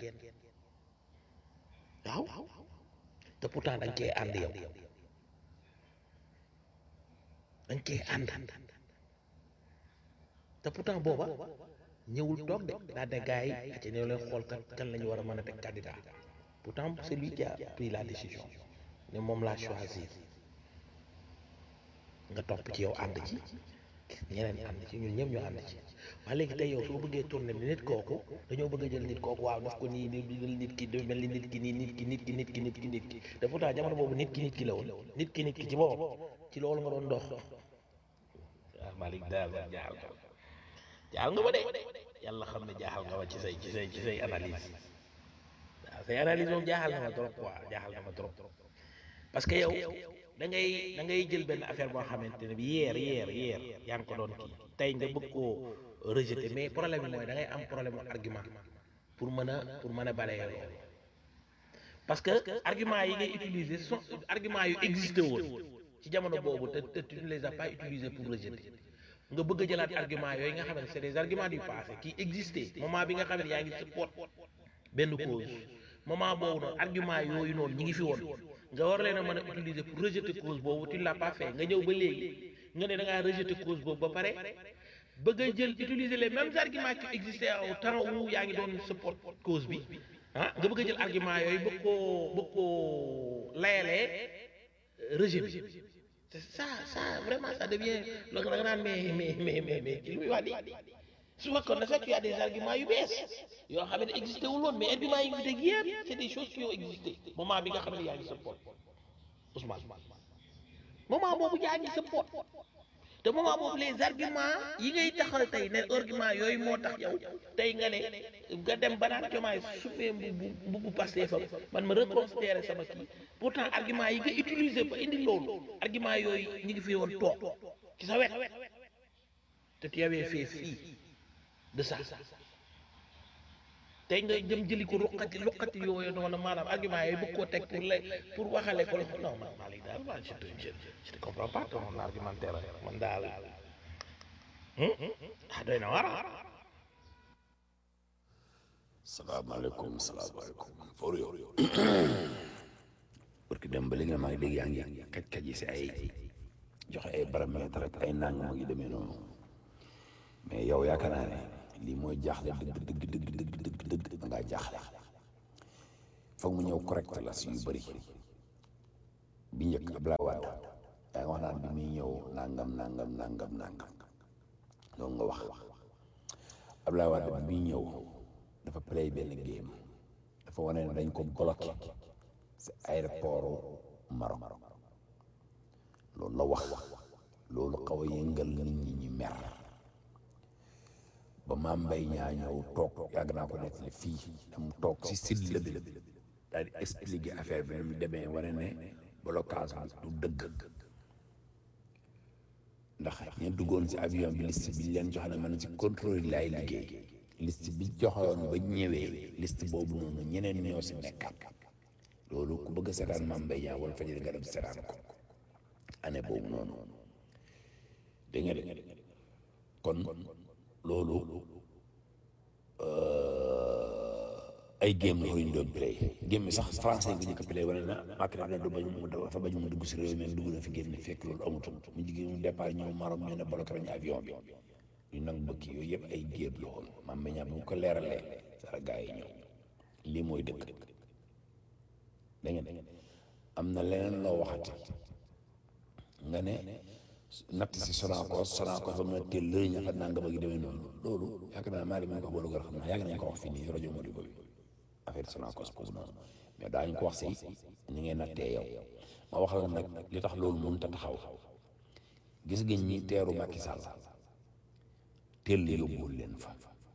waaw te pourtant dañ cee ànd yow dañ cee ànd te pourtant booba ñëwul toog de daa de gars yi aca ñëw leen xool kan kan la ñu war a mën a teg candidat pourtant c'est lui qui a pris la décision ne moom laa choisir nga topp ci yow ànd ci ñeneen ànd ci ñun ñëpp ñu ànd ci waaye léegi tey yow soo bëggee tourné bi nit kooku dañoo bëgg a jël nit kooku waaw daf ko nii di jël nit ki du mel ni nit ki nii nit ki nit ki nit ki nit ki nit ki te pourtant jamono boobu nit ki nit ki la woon nit ki nit ki ci boobu ci loolu nga doon dox waaw Malick daal jaaxal nga jaaxal nga ba de yàlla xam ne jaaxal nga ma ci say ci say ci say analyse waaw say analyse moom jaaxal na ma trop quoi jaaxal na ma trop parce que yow da ngay da ngay jël benn affaire boo xamante ne bi yeer yeer yeer yaa ngi ko doon kii tey nga bëgg koo rejeter mais problème bi mooy da ngay am problème mu argument pour mën a pour mën a balayer loolu parce que argument yi ngay utiliser sont argument yu existé woon ci jamono boobu te te tu ne les as pas utilisés pour rejeter nga bëgg a jëlaat argument yooyu nga xam ne c'est des arguments du passé qui existaient moment bi nga xam ne yaa ngi support benn cause moment boobu noonu argument yooyu noonu ñi ngi fi woon nga war leen a mën a utiliser pour rejeter cause boobu tu ne l'as pas fait nga ñëw ba léegi nga ne da ngaa rejeter cause boobu ba pare bëgg a jël utiliser les mêmes arguments qui existaient au temps où yaa ngi doon support cause bi ah nga bëgg a jël argument yooyu bëgg koo bëgg koo layalee rejet bi c'est ça ça vraiment ça devient loolu da nga naan mais mais mais mais mais ki li muy wax di su fekkoon na fekk y a des arguments yu bees yoo xam ne existé wul woon mais arguments yi ngi fi teg yëpp c'est des choses qui ont existé moment bi nga xam ne yaa ngi support Ousmane moment boobu yaa ngi support te moment boobu les arguments yi ngay taxal tey ne argument yooyu moo tax yow tey nga ne nga dem ba naan jomaay sumee mbubu mbubu Pastef fa man ma reconsidérer sama kii pourtant argument yi nga utiliser ba indi loolu argument yooyu ñu ngi fi woon toog ci sa wet te tu avais fait fi de ça tey nga jëm jëli ko ruqati ruqati yooyu noonu maanaam argument yooyu bëgg koo teg pour la pour waxale ko la non man Malick daal man je te je je te comprends pas ton argumentaire man daal ah doy na war salaamaaleykum salaamaaleykum for yow parce que dem ba li nga maa ngi dégg yaa ngi kaj-kaj yi si ay joxe ay paramètres rek ay nang moo ngi demee noonu mais yow yaakaar naa ne lii mooy jaaxle dëgg dëgg dëgg dëgg dëgg dëgg da ngaa jaaxle foog mu ñëw correct la si yu bëri bi njëkk Abdoulaye Wade yaa ngi wax naan bi muy ñëw nangam nangam nangam nangam loolu nga wax Abdoulaye Wade bi muy ñëw dafa play benn game dafa wane ne dañ ko bloqué si aéroport Maroc loolu la wax loolu xaw a yëngal nit ñi ñi mer ba maam mbay ñaa ñëw toog yàgg naa ko nettali fii dam toog si silla bi daal di expliquer affaire bi ni mu demee wane ne blocage bi du dëgg ndax ña duggoon si avion bi liste bi leen jox ne man si contrôle laay liggéey liste bi joxoon ba ñëwee liste boobu noonu ñeneen ñoo si nekkat loolu ku bëgg a seetaan maam mbay ñaa wala fajiri nga dem seetaan ko année boobu noonu dégg nga de kon loolu ay game la ñu doon play game bi sax français nga njëkk a play wala na Macky def na du bañ mu dafa bañ mu dugg si réew mi dugg na fi génn fekk loolu amutul mu jigéen mu départ ñëw Maroc ñu ne bloqué nañu avion bi ñu nangu bëkk yooyu yëpp ay géeb la woon maam ba ñaar bu ko leeralee sara gaa yi ñëw lii mooy dëkk da ngeen am na leneen loo waxati nga ne natt si Sonacos Sonacos ba mu ne teel lëriñ ña fa nanga ba gi demee noonu loolu yaakaar naa maa ngi ko wax boolu gër xam naa yàgg nañ ko wax fii nii rajo Modibo bi affaire Sonacos boobu noonu mais daañu ko wax si ni ngay nattee yow ma wax la nag li tax loolu mënut a taxaw gis ngeen ñi teeru Macky Sall teel yóbbuwul leen fa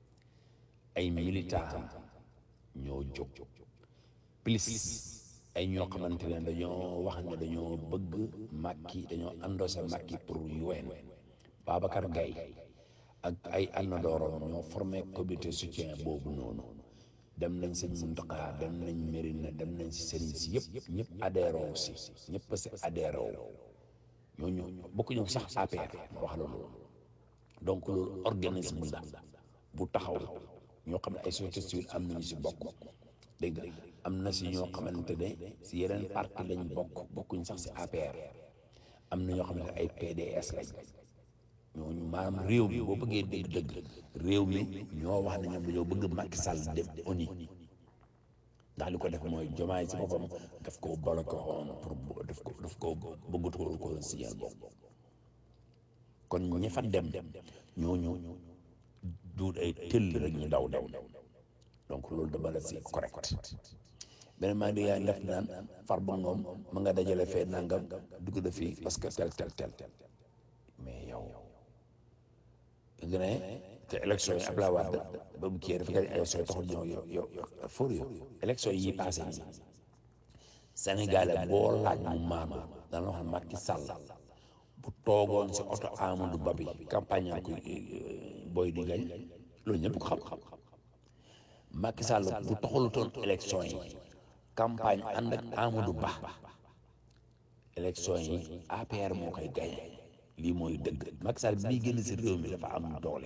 ay militant ñoo jóg plus ay ñoo xamante ne dañoo wax ne dañoo bëgg Macky dañoo endossé Macky pour UN Babacar Gaye ak ay àndandoorom ñoo formé comité soutien boobu noonu dem nañ sëñ Mountakha dem nañ Mérina dem nañ si sëriñ si yëpp ñëpp adhéré si ñëpp si adhéré ñooñu bokkuñu sax APR ma wax la loolu donc loolu organisme la bu taxaw ñoo xam ne ay société civile am nañu si bokk dégg nga am na si ñoo xamante ne si yeneen parti lañ bokk bokkuñ sax si APR am na ñoo xamante ne ay PDS lañ ñooñu maanaam réew mi boo bëggee dégg dëgg réew mi ñoo wax ne ñoom dañoo bëgg Macky Sall dem ONU ndax li ko def mooy jomaay si boppam daf ko bloqué woon pour daf ko daf ko bëggatul ko signal boobu kon ñi fa dem ñooñu duut ay tëll rek ñu daw daw donc loolu dama la si correct beneen maa ngi yaa ngi def naan Farba Ngom ma nga dajale fee nangam dugg na fii parce que tel tel tel mais yow nga ne te élection yi Abdoulaye Wade ba mu kii dafa gañ élection yi taxul ñëw yow yow fóor yow élection yi passé nii Sénégalais boo laaj mu maanu dana wax Macky Sall bu toogoon si oto Amadou Ba bi campagne yaa ko booy di gañ loolu ñëpp ko xam Macky Sall bu taxalutoon élection yi campagne ànd ak Amadou Ba élection yi APR moo koy gañe lii mooy dëgg Macky Sall bii génn si réew mi dafa am doole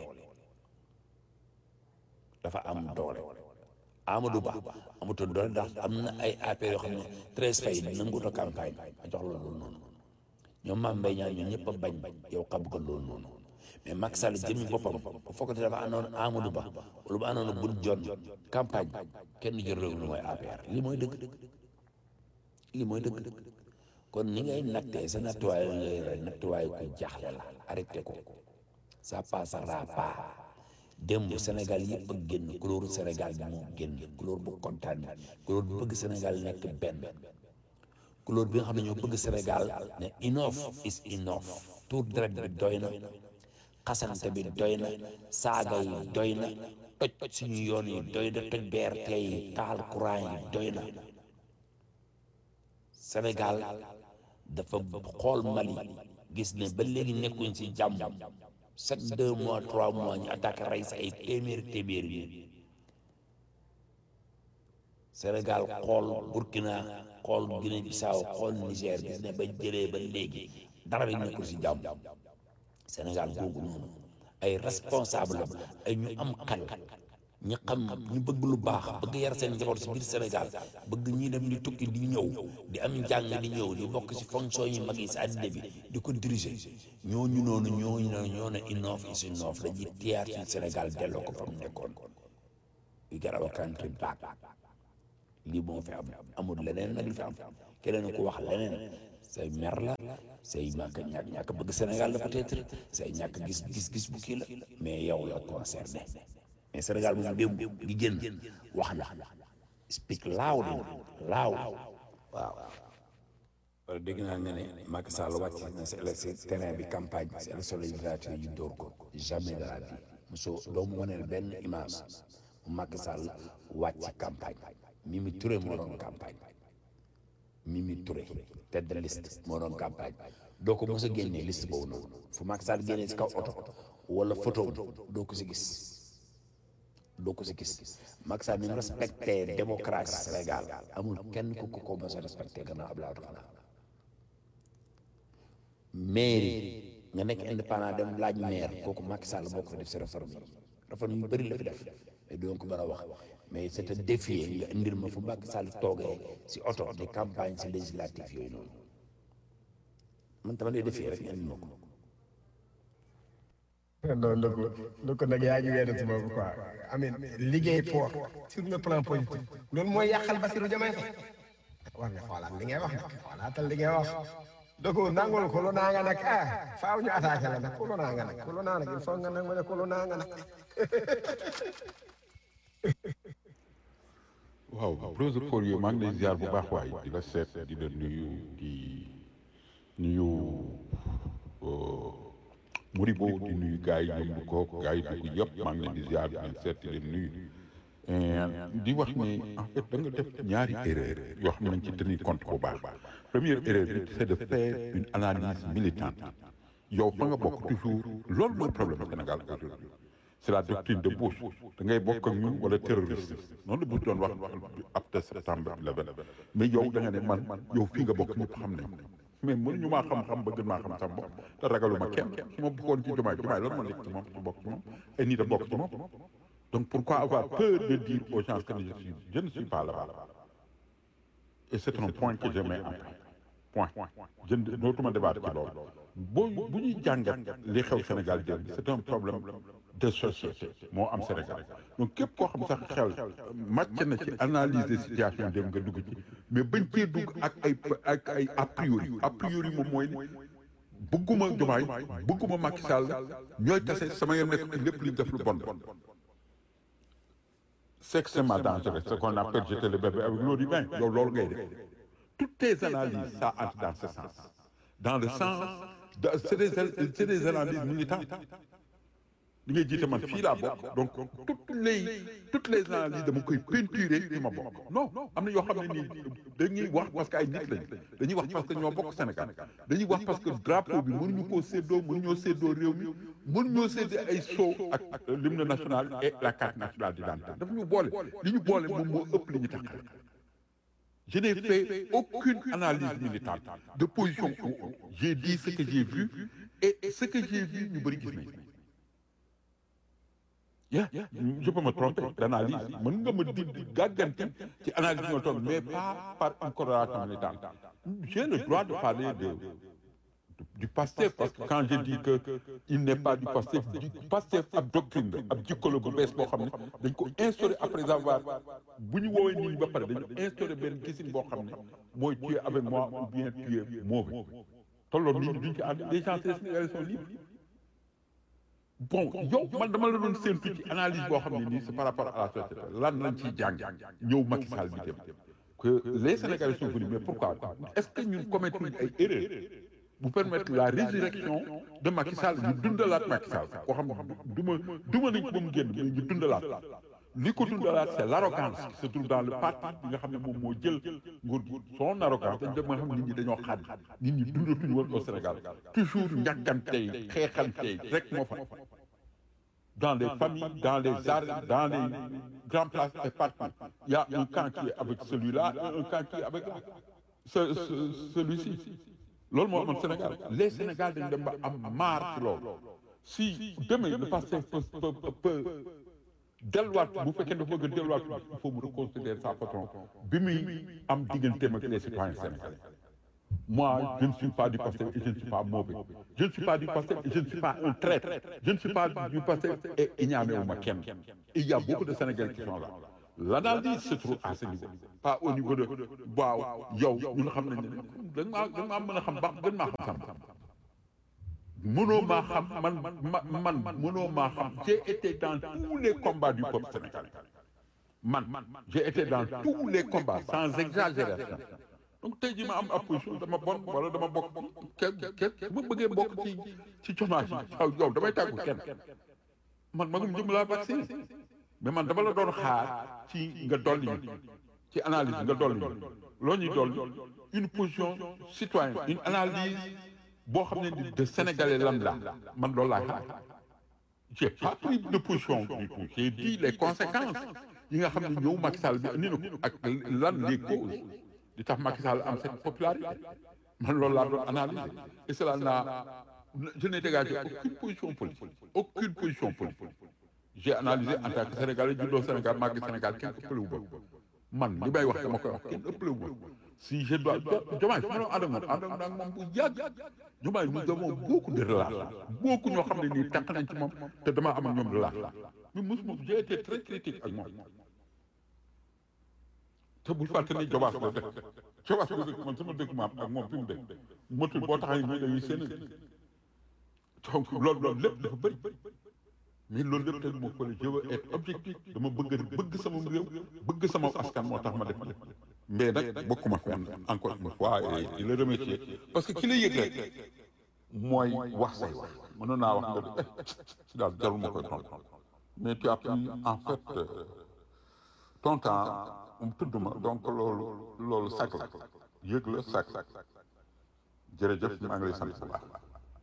dafa am doole Amadou Ba amutoon doole ndax am na ay APR yoo xam ne treize fay nanguta campagne a jox la loolu noonu ñoom Mame Mbaye Niang ñoom ñëpp a bañ yow xam ko loolu noonu mais Macky Sall jëmmi boppam bu fekkee dafa àndoon Amadou Ba wala bu àndoon Boun Dionne campagne kenn jël réew mi mooy APR lii mooy dëgg lii mooy dëgg kon ni ngay nattee sa nattuwaay ngay rey nattuwaay ku jaaxle la arrêté ko ça passera pas démb Sénégal yëpp a génn couleur Sénégal bi moo génn couleur bu kontaan bi couleur bu bëgg Sénégal nekk benn couleur bi nga xam ne ñoo bëgg Sénégal ne enough is enough tour deret bi doy na xasante bi doy na saaga yi doy na toj suñu yoon yi doy na toj BRT yi taal courant yi doy na Sénégal dafa xool Mali gis ne ba léegi nekkuñ ci jàmm sept deux mois trois mois ñu attaqué rey sa ay téeméeri téeméeri yi Sénégal xool Burkina xool Guinée Bissau xool Niger gis ne ba jëlee ba léegi dara bi nekkul ci jàmm Sénégal googu noonu ay responsable ay ñu am xel ñi xam ñu bëgg lu baax bëgg yar seen njaboot si biir Sénégal bëgg ñi dem di tukki di ñëw di am njàng di ñëw di bokk ci fonction yi mag yi si àddina bi di ko diriger ñooñu noonu ñooñu noonu ñoo ne enough is enough dañuy tiyaat ci Sénégal delloo ko fa mu nekkoon yu garaba country back lii moo fi am amul leneen nag li fi am keneen ku wax leneen say mer la say ñàkk ñàkk ñàkk bëgg Sénégal la peut-être say ñàkk gis gis gis bu kii la mais yow la concerné mais Sénégal moom démb gi génn wax na speak loud loud waaw wala dégg naa nga ne Macky Sall wàcc na si élection terrain bi campagne si élection législative yu dóor ko jamais de la vie mosoo doo mu waneel benn image bu Macky Sall wàcc campagne Mimi Touré moo doon campagne Mimi Touré tête de liste moo doon campagne doo ko mos a génnee liste boobu noonu fu Macky Sall génnee si kaw oto wala photo doo ko si gis doo ko si gis Macky Sall ni mu respecté démocratie Sénégal amul kenn ku ko ko mos a respecté gannaaw Abdoulaye Wade xanaa mairie nga nekk indépendant dem laaj maire kooku Macky Sall moo ko fa def si réforme yi réforme yu bëri la fi def mais doo ko mën a wax mais c'est un défi nga indil ma fu Macky Sall toogee si oto di campagne si législative yooyu noonu man tamit day défi rek nga indil ma ko. non donc donc nag yaa ngi weeru si boobu quoi amin liggéey fort sur le plan politique loolu mooy yàqal Bassirou Diomaye Faye war nga xoolaat li ngay wax nag xoolaatal li ngay wax donc nangul kolo naa nga nag ah faaw ñu attaqué la nag kolo naa nga nag kolo naa nag il faut nga nag ma ne kolo naa nga nag waaw Rose for you maa ngi lay ziar bu baax waay di la seet di la nuyu di nuyu Modibo di nuyu gars yi ñoom du ko gars yi dugg yëpp maa ngi leen di ziar di leen seet di leen nuyu di wax ni en fait da nga def ñaari erreur yoo xam nañ ci tenir compte bu baax première erreur bi c'est de faire une analyse militante yow fa nga bokk toujours loolu mooy problème Sénégal aujourd'hui c'est la doctrine de Bush da ngay bokk ak ñun wala terroriste noonu la Bush doon wax après septembre 11 mais yow da nga ne man yow fii nga bokk ñëpp xam nañ mais mënuñu maa xam-xam ba gën maa xam sama bopp te ragaluma kenn su ma bokkoon ci jumaay jumaay lan moo nekk ci moom su bokk ci moom ay nit a bokk ci moom donc pourquoi avoir peur de dire aux gens que je suis je ne suis pas là-bas et c'est un point que je mets en point je ne dootuma débattre ci loolu boo bu ñuy jàngat li xew Sénégal démb c'est un problème de société moo am Sénégal donc képp koo xam sax xel màcc na ci analyser situation démb nga dugg ci mais bañ cee dugg ak ay ak ay a priori a priori moom mooy ni bëgguma Diomaye bëgguma Macky Sall ñooy tase sama yem nekk ci lépp li ñu def lu bon c'est extrêmement dangereux ce qu'on appelle jeter le bébé avec l'eau du bain yow loolu ngay def toutes tes analyses ça entre dans ce sens dans le sens de c'est des c'est des analyses militantes li ngay jiite man fii laa bokk donc toutes les toutes les analyses dama koy peinturer fi ma bokk non am na yoo xam ne nii dañuy wax parce que ay nit lañu dañuy wax parce que ñoo bokk Sénégal dañuy wax parce que drapeau bi mënuñu koo séddoo mënuñoo séddoo réew mi mënuñoo séddoo ay sceau ak l'hymne national et la carte nationale d'identité dafa ñu boole li ñu boole moom moo ëpp li ñu taxal je n'ai fait aucune analyse militante de position j'ai dit ce que j'ai vu et ce que j'ai vu ñu bëri gis nañ Yeah, je peux me tromper d'analyse mën nga ma di gàgganti ci analyse ñoo toog mais pas par une corrélation militante j'ai le droit de parler de, de du PASTEF parce que quand je dis que il n'est pas du PASTEF du PASTEF ab doctrine la ab jikko bu bees boo xam ne dañ ko instauré après avoir bu ñu woowee nit ñi ba pare dañu instauré benn gisin boo xam ne mooy tu es avec moi ou bien tu es mauvais te loolu nit ñi duñ ci ànd les gens sénégalais sont libres bon yow man dama la doon séntu ci analyse boo xam ne nii c'est par rapport à la société lan lañ ciy jàng ñëw Macky Sall bi dem que les Sénégalais sont venus mais pourquoi est-ce que ñun commettre ay erreurs bu permettre la résurrection de Macky Sall ñu dundalaat Macky Sall koo xam ne duma duma nañ ko ba mu génn mais ñu dundalaat li ko dundalaat c'est l'arrogance qui se trouve dans le parti bi nga xam ne moom moo jël nguur gi son arrogance dañ dem nga xam ne nit ñi dañoo xaad nit ñi dundatuñu woon au Sénégal toujours ñàkkantey xeexantey rek moo fa dans les familles dans les arts dans les grandes places et partout il y a un camp qui est avec celui-là et un camp qui est avec là ce celui-ci loolu moo amoon Sénégal les Sénégal dañ dem ba am marre ci loolu si demain le passé peut peut delluwaat bu fekkee dafa bëgg a delluwaat il faut mu reconsidérer sa patron bi muy am digganteem ak les citoyens sénégalais moi je ne suis pas du PASTEF et je ne suis pas mauvais je ne suis pas du PASTEF et je ne suis pas un traître je ne suis pas du PASTEF et iñaanewu ma kenn et il y a beaucoup de Sénégalais qui sont là l'analyse se trouve à ce niveau pas au niveau de waaw yow ñun xam nañ ne da nga maa da nga maa mën a xam baax gën maa xam xam mënoo maa xam man ma man mënoo maa xam j'ai été dans tous les combats du peuple sénégalais man j'ai été dans tous les combats sans exagération donc tey jii ma am opposition dama bon wala dama bokk ke ke su ma bëggee bokk ci ci chômage yi waaw yow damay tàggu kenn man magum jëm laa vacciné mais man dama la doon xaar ci nga dolli ñu ci analyse nga dolli ñu loo ñuy dolli une position citoyenne une analyse boo xam ne ni de sénégalais lambda man loolu laa xaar j'ai pas pris de position du tout j'ai dit les conséquences yi nga xam ne ñëw Macky Sall bi andi na ko ak lan les causes di tax Macky Sall am cette popularité man loolu laa doon analyser et cela n'a je n'ai dégagé aucune position politique aucune position politique j'ai analysé en tant que sénégalais juddoo Sénégal màgg Sénégal kenn ëppale wu ma man li may wax dama koy wax kenn ëppale wu ma si je dois Diomaye su ma doon ànd ak moom ànd ak moom bu yàgg Diomaye nous avons beaucoup de relations beaucoup ñoo xam ne nii tànq nañ ci moom te dama am ak ñoom relation mais mosuma j'ai été très critique ak moom te bul fàtte ni Jobaas la dëkk Jobaas la dëkk man sama dëkk maam ak moom fi mu dëkk motul boo taxee ñu dañuy seen donc loolu loolu lépp dafa bëri mais loolu lépp teg moo ko je veux être objectif dama bëgg bëgg sama réew bëgg sama askan moo tax ma def ma mais nag bokkuma fenn encore une fois et di la remercier parce que ki la yëg rek mooy wax say wax mënoon naa wax nga si daal jarul ma koy tontu mais tu as pris en fait ton temps um tudd ma donc loolu loolu sac la yëg la sac jërëjëf maa ngi lay sant bu baax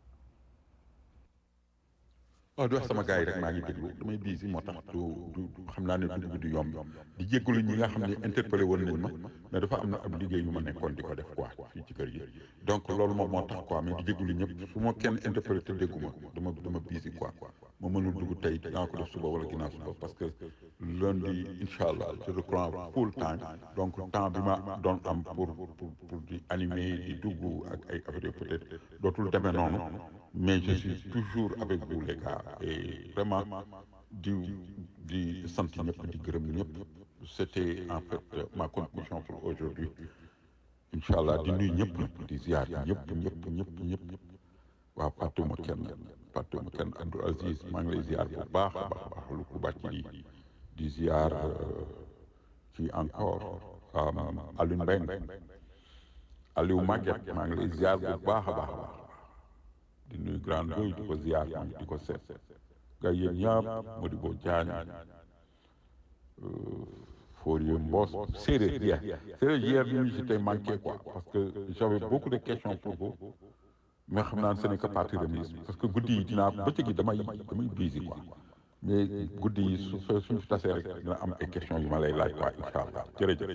waaw di wax sama gars yi rek maa ngi déglu damay biisi moo tax du du xam naa ne dugg bi du yomb di jéggalu ñi nga xam ne interpellé woon nañ ma mais dafa am na ab liggéey yu ma nekkoon di ko def quoi fii ci kër gi donc loolu moom moo tax quoi mais di jéggalu ñëpp su ma kenn interpellé te dégguma dama dama biisi quoi ma mënul dugg tey dinaa ko def suba wala ginnaaw suba parce que lundi incha allah je reprends full time donc temps bi ma doon am pour pour pour di animer di dugg ak ay affaires peut-être dootul demee noonu mais je suis toujours avec vous les gars et vraiment di di sant ñëpp di gërëm ñëpp c'était en fait ma conclusion pour aujourd'hui incha allah di nuyu ñëpp nag di ziar ñëpp ñëpp ñëpp ñëpp waaw fàttewuma kenn fàttewuma kenn Abdou Aziz maa ngi lay ziar bu baax a baax baax lu ko bàcc di di ziar ci encore Alioune Mbengue Aliou Maguette maa ngi lay ziar bu baax a baax a baax di nuyu grand doy di ko ziar di ko seet gars yéen ñëpp Modibo Diagne Fourier Mbos séeréer hier séeréer hier ñu ngi si tey manqué quoi parce que j'avais beaucoup de questions pour vous mais xam naa ne ce n'est que partie remise parce que guddi yi dinaa bëccëg yi damay damay busy quoi mais guddi yi su suñu fi tasee rek dina am ay questions yu ma lay laaj quoi incha allah jërëjëf.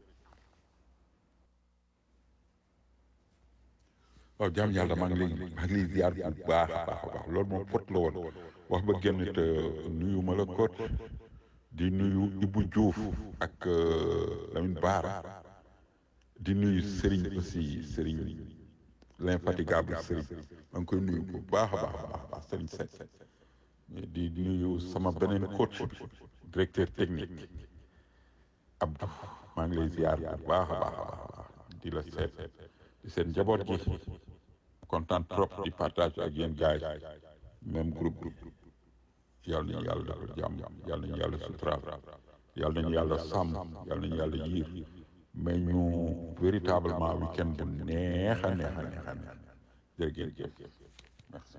waaw jaam yàlla maa ngi lay maa ngi lay ziar bu baax a baax a baax loolu moom fot la woon wax ba génn te nuyu ma la kot di nuyu Ibou Diouf ak Lamine Bara di nuyu Serigne aussi Serigne l'infatigable Serigne maa ngi koy nuyu bu baax a baax a baax Serigne Seck di nuyu sama beneen coach bi directeur technique Abdou maa ngi lay ziar bu baax a baax a baax di la seet di seen njaboot gi kontaan trop di partage ak yéen gars yi même groupe yàlla nañu yàlla defal jàmm yàlla nañu yàlla suturaal yàlla nañu yàlla sàmm yàlla nañu yàlla yiir mais ñu véritablement week-end bu neex a neex a neex a neex jërëjëf merci.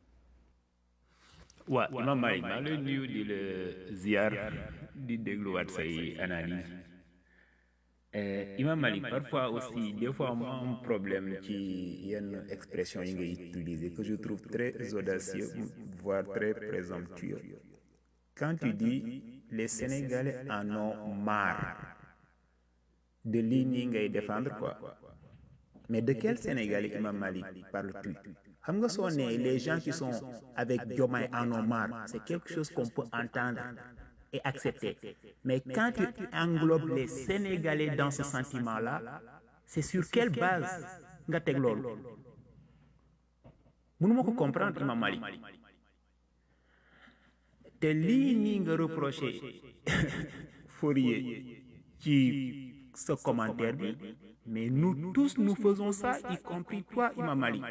waa Imam Malick maa ngi lay nuyu di la ziar di dégluwaat say analyse Imam Malick parfois aussi des fois mu am problème ci yenn expression yi ngay utiliser que je trouve très audacieux voire très présomptueux quand tu dis les Sénégalais en ont marre de lii nii ngay défendre quoi mais de quel Sénégalais Imam Malick parles-tu xam nga soo nee les gens qui sont avec Diomaye en ont marre c'est quelque chose qu'on peut entendre et accepter mais quand tu englobes les Sénégalais dans ce sentiment-là c'est sur quelle base nga teg loolu mënuma ko comprendre Imam Malick te lii nii nga reproché Fourier ci sa commentaire bi mais nous tous nous faisons ça y compris toi Imam Malik